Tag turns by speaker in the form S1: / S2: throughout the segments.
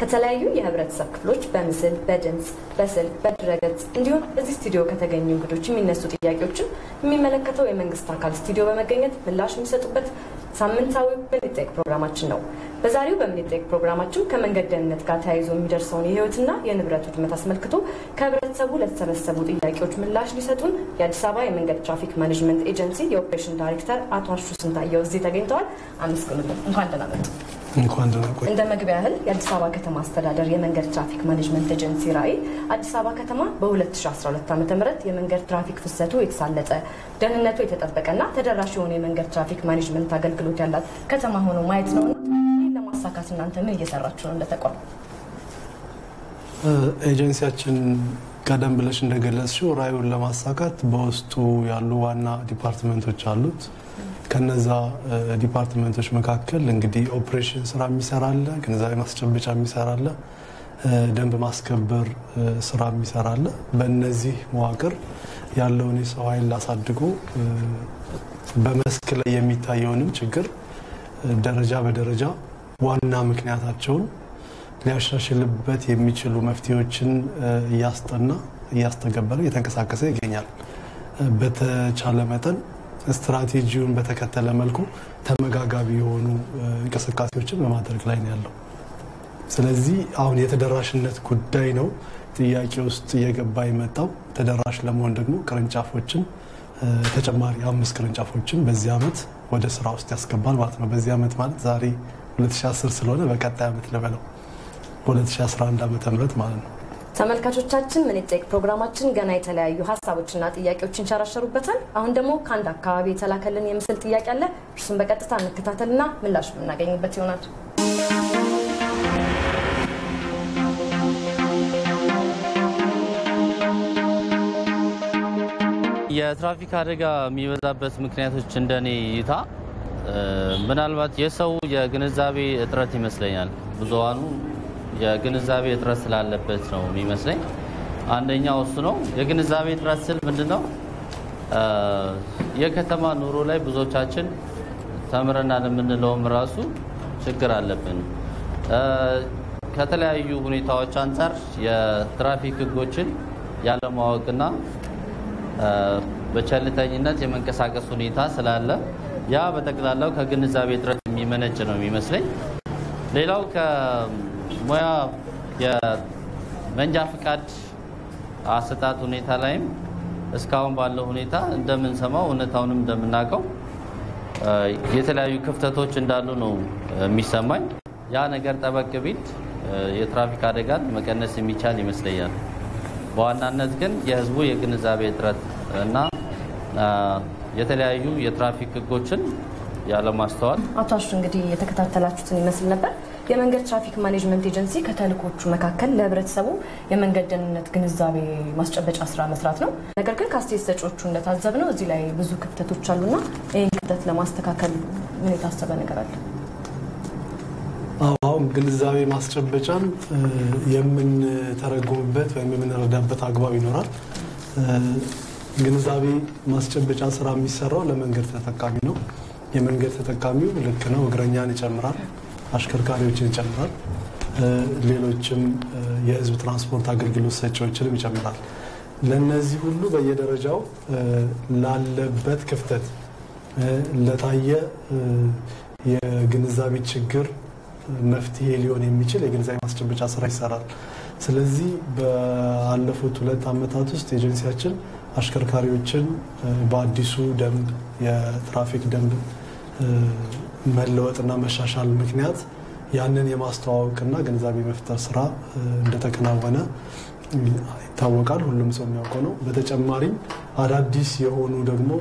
S1: ከተለያዩ የህብረተሰብ ክፍሎች በምስል፣ በድምፅ፣ በስልክ፣ በድረገጽ እንዲሁም እዚህ ስቱዲዮ ከተገኙ እንግዶች የሚነሱ ጥያቄዎችን የሚመለከተው የመንግስት አካል ስቱዲዮ በመገኘት ምላሽ የሚሰጡበት ሳምንታዊ ምን ይጠየቅ ፕሮግራማችን ነው። በዛሬው በምን ይጠየቅ ፕሮግራማችን ከመንገድ ደህንነት ጋር ተያይዞ የሚደርሰውን የህይወትና የንብረት ውድመት አስመልክቶ ከህብረተሰቡ ለተሰበሰቡ ጥያቄዎች ምላሽ ሊሰጡን የአዲስ አበባ የመንገድ ትራፊክ ማኔጅመንት ኤጀንሲ የኦፕሬሽን ዳይሬክተር አቶ አሹ ስንታየው እዚህ ተገኝተዋል። አመስግኑልን። እንኳን ደህና መጡ።
S2: እንኳን ደህና ቆይ።
S1: እንደ መግቢያ ያህል የአዲስ አበባ ከተማ አስተዳደር የመንገድ ትራፊክ ማኔጅመንት ኤጀንሲ ራዕይ አዲስ አበባ ከተማ በ2012 ዓ ም የመንገድ ትራፊክ ፍሰቱ የተሳለጠ ደህንነቱ የተጠበቀና ተደራሽ የሆነ የመንገድ ትራፊክ ማኔጅመንት አገልግሎት ያላት ከተማ ሆኖ ማየት ነውና ይህን ለማሳካት እናንተ ምን እየሰራችሁ ነው? እንደተቋም
S2: ኤጀንሲያችን ቀደም ብለሽ እንደገለጽሽው ራዕዩን ለማሳካት በውስጡ ያሉ ዋና ዲፓርትመንቶች አሉት። ከነዛ ዲፓርትመንቶች መካከል እንግዲህ ኦፕሬሽን ስራ የሚሰራለ፣ ግንዛቤ ማስጨበጫ የሚሰራለ፣ ደንብ ማስከበር ስራ የሚሰራለ። በእነዚህ መዋቅር ያለውን የሰው ኃይል አሳድጎ በመስክ ላይ የሚታየውንም ችግር ደረጃ በደረጃ ዋና ምክንያታቸውን ሊያሻሽልበት የሚችሉ መፍትሄዎችን እያስጠና እያስተገበረ እየተንቀሳቀሰ ይገኛል። በተቻለ መጠን ስትራቴጂውን በተከተለ መልኩ ተመጋጋቢ የሆኑ እንቅስቃሴዎችን በማድረግ ላይ ነው ያለው። ስለዚህ አሁን የተደራሽነት ጉዳይ ነው ጥያቄ ውስጥ እየገባ የመጣው። ተደራሽ ለመሆን ደግሞ ቅርንጫፎችን ተጨማሪ አምስት ቅርንጫፎችን በዚህ ዓመት ወደ ስራ ውስጥ ያስገባል ማለት ነው። በዚህ ዓመት ማለት ዛሬ 2010 ስለሆነ በቀጣይ ዓመት ልበለው በ2011 ዓመተ ምህረት ማለት ነው።
S1: ተመልካቾቻችን ምን ይጠየቅ ፕሮግራማችን ገና የተለያዩ ሀሳቦችና ጥያቄዎች ይንሸራሸሩበታል። አሁን ደግሞ ከአንድ አካባቢ የተላከልን የምስል ጥያቄ አለ። እርሱን በቀጥታ እንከታተልና ምላሽ የምናገኝበት ይሆናል።
S3: የትራፊክ አደጋ የሚበዛበት ምክንያቶች እንደኔ እይታ ምናልባት የሰው የግንዛቤ እጥረት ይመስለኛል። ብዙሃኑ የግንዛቤ እጥረት ስላለበት ነው የሚመስለኝ። አንደኛው እሱ ነው። የግንዛቤ እጥረት ስል ምንድን ነው? የከተማ ኑሮ ላይ ብዙዎቻችን ተምረናል የምንለውም ራሱ ችግር አለብን። ከተለያዩ ሁኔታዎች አንጻር የትራፊክ ሕጎችን ያለማወቅና በቸልተኝነት የመንቀሳቀስ ሁኔታ ስላለ ያ በጠቅላላው ከግንዛቤ እጥረት የሚመነጭ ነው የሚመስለኝ። ሌላው ከሙያ የመንጃ ፍቃድ አሰጣጥ ሁኔታ ላይም እስካሁን ባለው ሁኔታ እንደምንሰማው እውነታውንም እንደምናውቀው የተለያዩ ክፍተቶች እንዳሉ ነው የሚሰማኝ። ያ ነገር ጠበቅ ቢል የትራፊክ አደጋን መቀነስ የሚቻል ይመስለኛል። በዋናነት ግን የህዝቡ የግንዛቤ እጥረት እና የተለያዩ የትራፊክ ህጎችን ያለማስተዋል።
S1: አቶ አሹ እንግዲህ የተከታተላችሁትን ይመስል ነበር። የመንገድ ትራፊክ ማኔጅመንት ኤጀንሲ ከተልእኮቹ መካከል ለህብረተሰቡ የመንገድ ደህንነት ግንዛቤ ማስጨበጫ ስራ መስራት ነው። ነገር ግን ከአስተያየት ሰጪዎቹ እንደታዘብነው እዚህ ላይ ብዙ ክፍተቶች አሉና ይህን ክፍተት ለማስተካከል ምን የታሰበ ነገር አለ?
S2: አሁን ግንዛቤ ማስጨበጫን የምንተረጉምበት ወይም የምንረዳበት አግባብ ይኖራል። ግንዛቤ ማስጨበጫ ስራ የሚሰራው ለመንገድ ተጠቃሚ ነው። የመንገድ ተጠቃሚው ልክ ነው፣ እግረኛን ይጨምራል፣ አሽከርካሪዎችን ይጨምራል፣ ሌሎችም የህዝብ ትራንስፖርት አገልግሎት ሰጪዎችንም ይጨምራል። ለነዚህ ሁሉ በየደረጃው ላለበት ክፍተት ለታየ የግንዛቤ ችግር መፍትሄ ሊሆን የሚችል የግንዛቤ ማስጨበጫ ስራ ይሰራል። ስለዚህ ባለፉት ሁለት ዓመታት ውስጥ ኤጀንሲያችን አሽከርካሪዎችን በአዲሱ ደንብ የትራፊክ ደንብ መለወጥና መሻሻል ምክንያት ያንን የማስተዋወቅና ግንዛቤ መፍጠር ስራ እንደተከናወነ ይታወቃል። ሁሉም ሰው የሚያውቀው ነው። በተጨማሪም አዳዲስ የሆኑ ደግሞ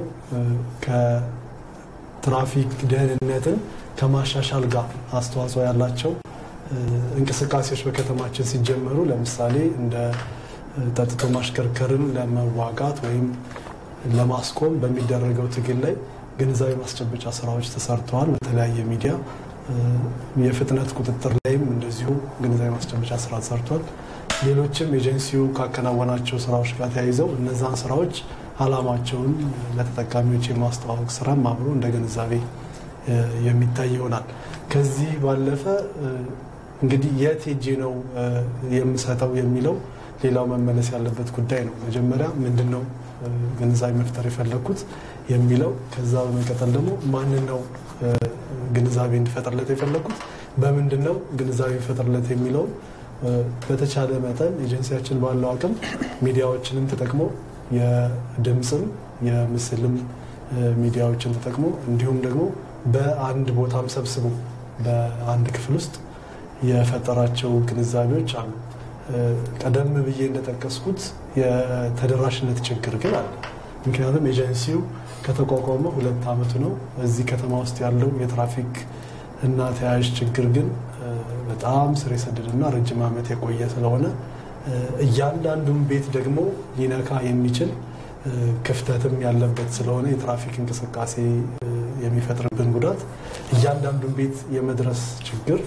S2: ከትራፊክ ደህንነትን ከማሻሻል ጋር አስተዋጽኦ ያላቸው እንቅስቃሴዎች በከተማችን ሲጀመሩ ለምሳሌ እንደ ጠጥቶ ማሽከርከርን ለመዋጋት ወይም ለማስቆም በሚደረገው ትግል ላይ ግንዛቤ ማስጨበጫ ስራዎች ተሰርተዋል። በተለያየ ሚዲያ የፍጥነት ቁጥጥር ላይም እንደዚሁ ግንዛቤ ማስጨበጫ ስራ ተሰርቷል። ሌሎችም ኤጀንሲው ካከናወናቸው ስራዎች ጋር ተያይዘው እነዛን ስራዎች አላማቸውን ለተጠቃሚዎች የማስተዋወቅ ስራም አብሮ እንደ ግንዛቤ የሚታይ ይሆናል። ከዚህ ባለፈ እንግዲህ የት ሄጄ ነው የምሰጠው የሚለው ሌላው መመለስ ያለበት ጉዳይ ነው። መጀመሪያ ምንድን ነው ግንዛቤ መፍጠር የፈለግኩት የሚለው ከዛ በመቀጠል ደግሞ ማንን ነው ግንዛቤ እንዲፈጠርለት የፈለግኩት በምንድን ነው ግንዛቤ ፈጠርለት የሚለው በተቻለ መጠን ኤጀንሲያችን ባለው አቅም ሚዲያዎችንም ተጠቅሞ የድምፅም የምስልም ሚዲያዎችን ተጠቅሞ እንዲሁም ደግሞ በአንድ ቦታም ሰብስቦ በአንድ ክፍል ውስጥ የፈጠራቸው ግንዛቤዎች አሉ። ቀደም ብዬ እንደጠቀስኩት የተደራሽነት ችግር ግን አለ። ምክንያቱም ኤጀንሲው ከተቋቋመ ሁለት ዓመቱ ነው። እዚህ ከተማ ውስጥ ያለው የትራፊክ እና ተያያዥ ችግር ግን በጣም ስር የሰደደና ረጅም ዓመት የቆየ ስለሆነ እያንዳንዱን ቤት ደግሞ ሊነካ የሚችል ክፍተትም ያለበት ስለሆነ የትራፊክ እንቅስቃሴ የሚፈጥርብን ጉዳት እያንዳንዱን ቤት የመድረስ ችግር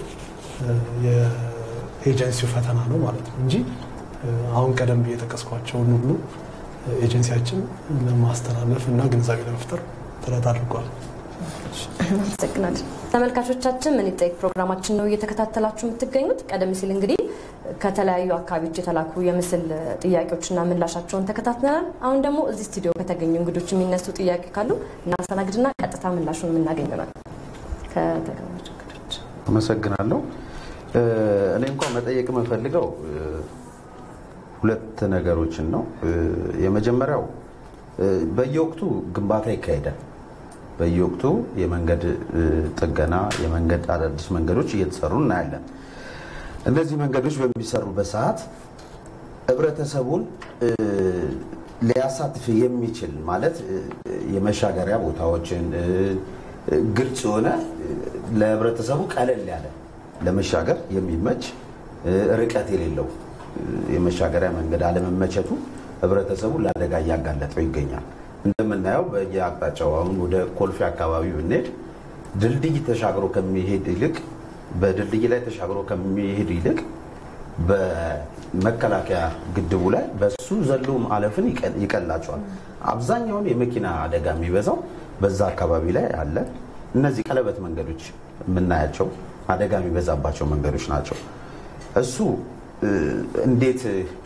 S2: የኤጀንሲው ፈተና ነው ማለት ነው እንጂ አሁን ቀደም ብዬ የጠቀስኳቸውን ሁሉ ኤጀንሲያችን ለማስተላለፍ እና ግንዛቤ ለመፍጠር ጥረት አድርጓል።
S1: አመሰግናለን። ተመልካቾቻችን ምን ይጠይቅ ፕሮግራማችን ነው እየተከታተላችሁ የምትገኙት። ቀደም ሲል እንግዲህ ከተለያዩ አካባቢዎች የተላኩ የምስል ጥያቄዎችና ምላሻቸውን ተከታትለናል። አሁን ደግሞ እዚህ ስቱዲዮ ከተገኙ እንግዶች የሚነሱ ጥያቄ ካሉ እናስተናግድና ቀጥታ ምላሹን የምናገኝ ይሆናል። ከተገኙ እንግዶች
S4: አመሰግናለሁ። እኔ እንኳን መጠየቅ የምፈልገው ሁለት ነገሮችን ነው። የመጀመሪያው በየወቅቱ ግንባታ ይካሄዳል። በየወቅቱ የመንገድ ጥገና፣ የመንገድ አዳዲስ መንገዶች እየተሰሩ እናያለን። እነዚህ መንገዶች በሚሰሩበት ሰዓት ህብረተሰቡን ሊያሳትፍ የሚችል ማለት የመሻገሪያ ቦታዎችን ግልጽ የሆነ ለህብረተሰቡ ቀለል ያለ ለመሻገር የሚመች ርቀት የሌለው የመሻገሪያ መንገድ አለመመቸቱ ህብረተሰቡ ለአደጋ እያጋለጠው ይገኛል። እንደምናየው በየአቅጣጫው አሁን ወደ ኮልፌ አካባቢ ብንሄድ ድልድይ ተሻግሮ ከሚሄድ ይልቅ በድልድይ ላይ ተሻግሮ ከሚሄድ ይልቅ በመከላከያ ግድቡ ላይ በሱ ዘሎ ማለፍን ይቀላቸዋል። አብዛኛውን የመኪና አደጋ የሚበዛው በዛ አካባቢ ላይ አለ። እነዚህ ቀለበት መንገዶች የምናያቸው አደጋ የሚበዛባቸው መንገዶች ናቸው። እሱ እንዴት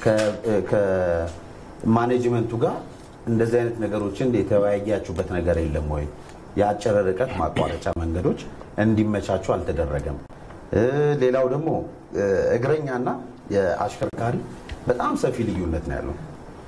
S4: ከማኔጅመንቱ ጋር እንደዚህ አይነት ነገሮችን የተወያያችሁበት ነገር የለም ወይ? የአጭር ርቀት ማቋረጫ መንገዶች እንዲመቻቹ አልተደረገም። ሌላው ደግሞ እግረኛና የአሽከርካሪ በጣም ሰፊ ልዩነት ነው ያለው።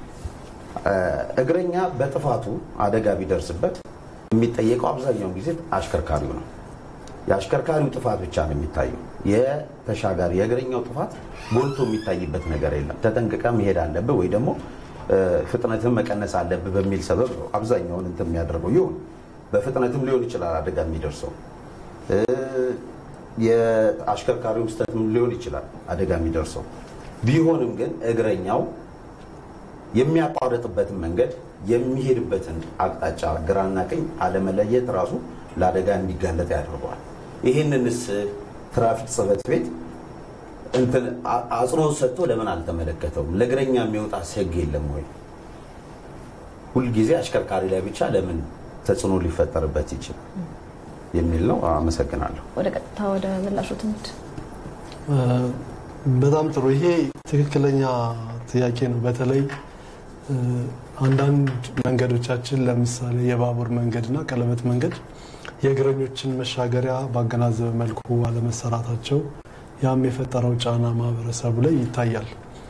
S4: እግረኛ በጥፋቱ አደጋ ቢደርስበት የሚጠየቀው አብዛኛውን ጊዜ አሽከርካሪው ነው። የአሽከርካሪው ጥፋት ብቻ ነው የሚታየው። የተሻጋሪ የእግረኛው ጥፋት ጎልቶ የሚታይበት ነገር የለም። ተጠንቅቀ መሄድ አለብህ ወይ ደግሞ ፍጥነትን መቀነስ አለብህ በሚል ሰበብ ነው አብዛኛውን እንትን የሚያደርገው። ይሁን በፍጥነትም ሊሆን ይችላል አደጋ የሚደርሰው የአሽከርካሪው ስህተትም ሊሆን ይችላል አደጋ የሚደርሰው። ቢሆንም ግን እግረኛው የሚያቋርጥበትን መንገድ የሚሄድበትን አቅጣጫ ግራና ቀኝ አለመለየት ራሱ ለአደጋ እንዲጋለጥ ያደርገዋል። ይህንንስ ትራፊክ ጽሕፈት ቤት እንትን አጽንኦት ሰጥቶ ለምን አልተመለከተውም? ለእግረኛ የሚወጣ ሕግ የለም ወይ? ሁልጊዜ አሽከርካሪ ላይ ብቻ ለምን ተጽዕኖ ሊፈጠርበት ይችላል የሚል ነው። አመሰግናለሁ።
S1: ወደ ቀጥታ ወደ ምላሹ ትምህርት
S2: በጣም ጥሩ። ይሄ ትክክለኛ ጥያቄ ነው። በተለይ አንዳንድ መንገዶቻችን ለምሳሌ የባቡር መንገድና ቀለበት መንገድ የእግረኞችን መሻገሪያ ባገናዘበ መልኩ አለመሰራታቸው ያም የፈጠረው ጫና ማህበረሰቡ ላይ ይታያል።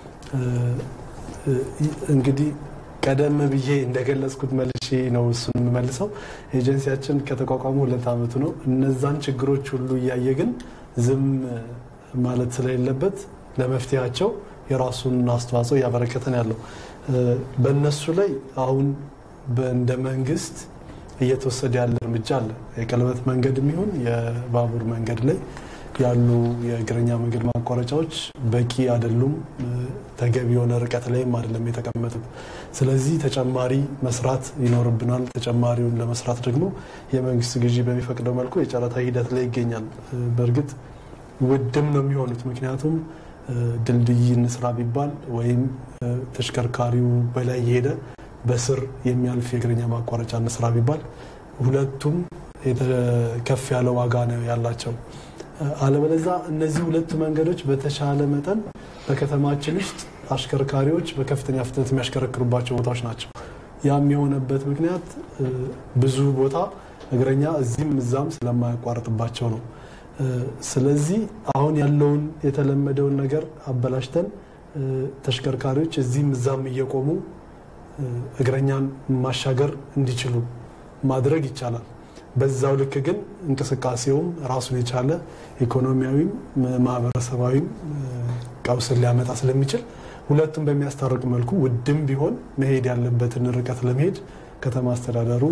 S2: እንግዲህ ቀደም ብዬ እንደገለጽኩት መልሼ ነው እሱን የምመልሰው። ኤጀንሲያችን ከተቋቋሙ ሁለት ዓመቱ ነው። እነዛን ችግሮች ሁሉ እያየ ግን ዝም ማለት ስለሌለበት ለመፍትሄያቸው የራሱን አስተዋጽኦ እያበረከተን ያለው በእነሱ ላይ አሁን እንደ መንግስት እየተወሰደ ያለ እርምጃ አለ። የቀለበት መንገድ የሚሆን የባቡር መንገድ ላይ ያሉ የእግረኛ መንገድ ማቋረጫዎች በቂ አይደሉም። ተገቢ የሆነ ርቀት ላይም አይደለም የተቀመጡት። ስለዚህ ተጨማሪ መስራት ይኖርብናል። ተጨማሪውን ለመስራት ደግሞ የመንግስት ግዢ በሚፈቅደው መልኩ የጨረታ ሂደት ላይ ይገኛል። በእርግጥ ውድም ነው የሚሆኑት። ምክንያቱም ድልድይ እንስራ ቢባል ወይም ተሽከርካሪው በላይ የሄደ በስር የሚያልፍ የእግረኛ ማቋረጫ እንስራ ቢባል ሁለቱም ከፍ ያለ ዋጋ ነው ያላቸው። አለበለዛ እነዚህ ሁለቱ መንገዶች በተሻለ መጠን በከተማችን ውስጥ አሽከርካሪዎች በከፍተኛ ፍጥነት የሚያሽከረክሩባቸው ቦታዎች ናቸው። ያም የሆነበት ምክንያት ብዙ ቦታ እግረኛ እዚህም እዛም ስለማያቋርጥባቸው ነው። ስለዚህ አሁን ያለውን የተለመደውን ነገር አበላሽተን ተሽከርካሪዎች እዚህም እዛም እየቆሙ እግረኛን ማሻገር እንዲችሉ ማድረግ ይቻላል። በዛው ልክ ግን እንቅስቃሴውም ራሱን የቻለ ኢኮኖሚያዊም ማህበረሰባዊም ቀውስን ሊያመጣ ስለሚችል ሁለቱም በሚያስታርቅ መልኩ ውድም ቢሆን መሄድ ያለበትን ርቀት ለመሄድ ከተማ አስተዳደሩ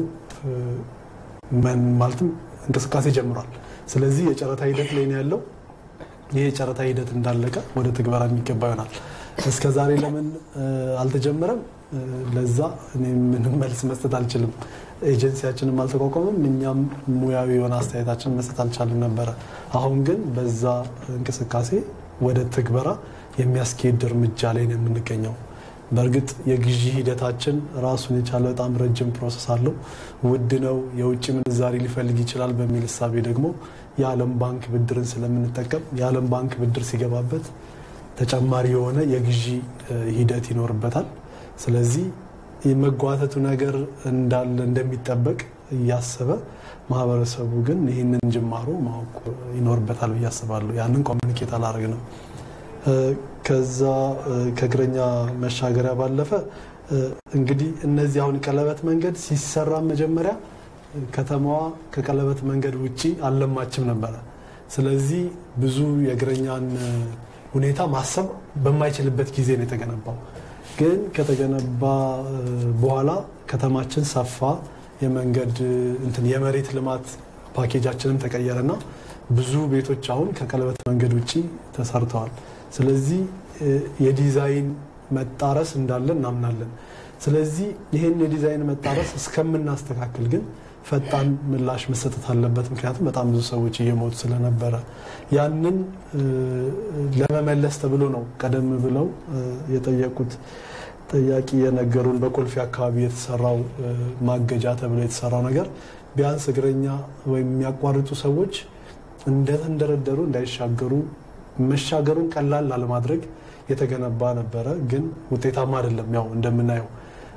S2: ማለትም እንቅስቃሴ ጀምሯል። ስለዚህ የጨረታ ሂደት ላይ ነው ያለው። ይህ የጨረታ ሂደት እንዳለቀ ወደ ትግበራ የሚገባ ይሆናል። እስከ ዛሬ ለምን አልተጀመረም? ለዛ እኔ ምንም መልስ መስጠት አልችልም። ኤጀንሲያችንም አልተቋቋመም፣ እኛም ሙያዊ የሆነ አስተያየታችን መስጠት አልቻልም ነበረ። አሁን ግን በዛ እንቅስቃሴ ወደ ትግበራ የሚያስኬድ እርምጃ ላይ ነው የምንገኘው። በእርግጥ የግዢ ሂደታችን ራሱን የቻለ በጣም ረጅም ፕሮሰስ አለው። ውድ ነው፣ የውጭ ምንዛሪ ሊፈልግ ይችላል በሚል እሳቤ ደግሞ የዓለም ባንክ ብድርን ስለምንጠቀም የዓለም ባንክ ብድር ሲገባበት ተጨማሪ የሆነ የግዢ ሂደት ይኖርበታል። ስለዚህ የመጓተቱ ነገር እንዳለ እንደሚጠበቅ እያሰበ ማህበረሰቡ ግን ይህንን ጅማሮ ማወቅ ይኖርበታል ብዬ አስባለሁ። ያንን ኮሚኒኬት አላደርግ ነው። ከዛ ከእግረኛ መሻገሪያ ባለፈ እንግዲህ እነዚህ አሁን ቀለበት መንገድ ሲሰራ መጀመሪያ ከተማዋ ከቀለበት መንገድ ውጪ አልለማችም ነበረ። ስለዚህ ብዙ የእግረኛን ሁኔታ ማሰብ በማይችልበት ጊዜ ነው የተገነባው። ግን ከተገነባ በኋላ ከተማችን ሰፋ፣ የመንገድ እንትን የመሬት ልማት ፓኬጃችንም ተቀየረና ብዙ ቤቶች አሁን ከቀለበት መንገድ ውጪ ተሰርተዋል። ስለዚህ የዲዛይን መጣረስ እንዳለ እናምናለን። ስለዚህ ይህን የዲዛይን መጣረስ እስከምናስተካክል ግን ፈጣን ምላሽ መሰጠት አለበት። ምክንያቱም በጣም ብዙ ሰዎች እየሞቱ ስለነበረ ያንን ለመመለስ ተብሎ ነው ቀደም ብለው የጠየቁት ጠያቂ የነገሩን በኮልፌ አካባቢ የተሰራው ማገጃ ተብሎ የተሰራው ነገር ቢያንስ እግረኛ ወይም የሚያቋርጡ ሰዎች እንደተንደረደሩ እንዳይሻገሩ መሻገሩን ቀላል ላለማድረግ የተገነባ ነበረ። ግን ውጤታማ አይደለም። ያው እንደምናየው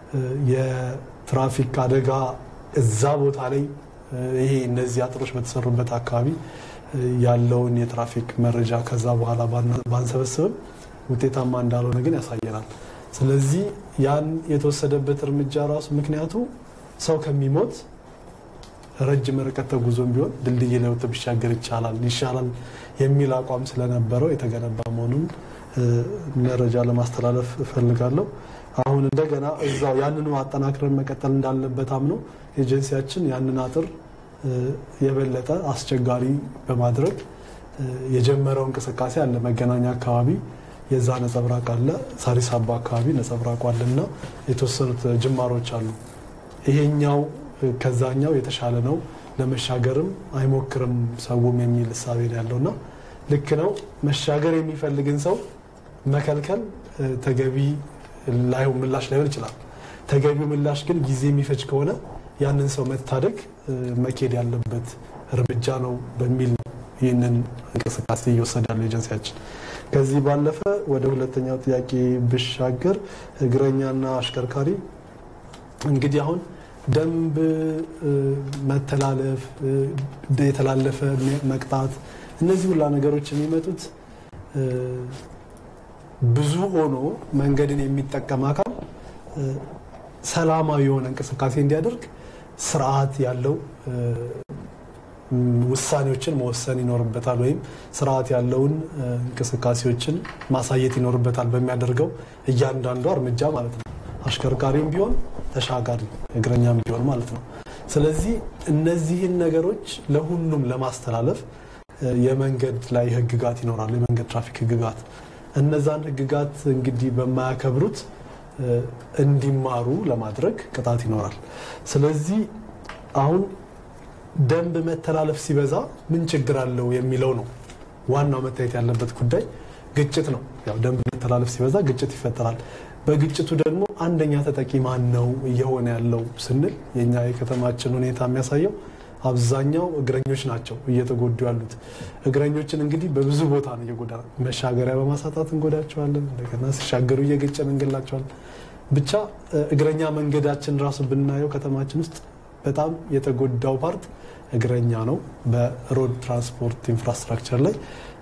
S2: የትራፊክ አደጋ እዛ ቦታ ላይ ይሄ እነዚህ አጥሮች በተሰሩበት አካባቢ ያለውን የትራፊክ መረጃ ከዛ በኋላ ባንሰበስብም ውጤታማ እንዳልሆነ ግን ያሳየናል። ስለዚህ ያን የተወሰደበት እርምጃ ራሱ ምክንያቱ ሰው ከሚሞት ረጅም ርቀት ተጉዞም ቢሆን ድልድይ ላይ ወጥቶ ቢሻገር ይቻላል ይሻላል የሚል አቋም ስለነበረው የተገነባ መሆኑን መረጃ ለማስተላለፍ እፈልጋለሁ። አሁን እንደገና እዛው ያንኑ አጠናክረን መቀጠል እንዳለበት አምኖ ኤጀንሲያችን ያንን አጥር የበለጠ አስቸጋሪ በማድረግ የጀመረው እንቅስቃሴ አለ። መገናኛ አካባቢ የዛ ነጸብራቅ አለ። ሳሪስ አባ አካባቢ ነጸብራቁ አለና የተወሰኑት ጅማሮች አሉ። ይሄኛው ከዛኛው የተሻለ ነው፣ ለመሻገርም አይሞክርም ሰውም የሚል እሳቤ ነው ያለውና ልክ ነው። መሻገር የሚፈልግን ሰው መከልከል ተገቢ ላይሆን ምላሽ ላይሆን ይችላል። ተገቢው ምላሽ ግን ጊዜ የሚፈጅ ከሆነ ያንን ሰው መታደግ መኬድ ያለበት እርምጃ ነው በሚል ይህንን እንቅስቃሴ እየወሰደ ያለው ኤጀንሲያችን። ከዚህ ባለፈ ወደ ሁለተኛው ጥያቄ ብሻገር እግረኛና አሽከርካሪ እንግዲህ አሁን ደንብ መተላለፍ፣ የተላለፈ መቅጣት፣ እነዚህ ሁላ ነገሮች የሚመጡት ብዙ ሆኖ መንገድን የሚጠቀም አካል ሰላማዊ የሆነ እንቅስቃሴ እንዲያደርግ ስርዓት ያለው ውሳኔዎችን መወሰን ይኖርበታል፣ ወይም ስርዓት ያለውን እንቅስቃሴዎችን ማሳየት ይኖርበታል በሚያደርገው እያንዳንዷ እርምጃ ማለት ነው። አሽከርካሪም ቢሆን ተሻጋሪ እግረኛም ቢሆን ማለት ነው። ስለዚህ እነዚህን ነገሮች ለሁሉም ለማስተላለፍ የመንገድ ላይ ህግጋት ይኖራሉ። የመንገድ ትራፊክ ህግጋት እነዛን ህግጋት እንግዲህ በማያከብሩት እንዲማሩ ለማድረግ ቅጣት ይኖራል። ስለዚህ አሁን ደንብ መተላለፍ ሲበዛ ምን ችግር አለው የሚለው ነው ዋናው መታየት ያለበት ጉዳይ። ግጭት ነው። ያው ደንብ መተላለፍ ሲበዛ ግጭት ይፈጠራል። በግጭቱ ደግሞ አንደኛ ተጠቂ ማን ነው እየሆነ ያለው ስንል የኛ የከተማችን ሁኔታ የሚያሳየው አብዛኛው እግረኞች ናቸው እየተጎዱ ያሉት። እግረኞችን እንግዲህ በብዙ ቦታ ነው እየጎዳ መሻገሪያ በማሳጣት እንጎዳቸዋለን። እንደገና ሲሻገሩ እየገጨን እንገላቸዋለን። ብቻ እግረኛ መንገዳችን ራሱ ብናየው ከተማችን ውስጥ በጣም የተጎዳው ፓርት እግረኛ ነው፣ በሮድ ትራንስፖርት ኢንፍራስትራክቸር ላይ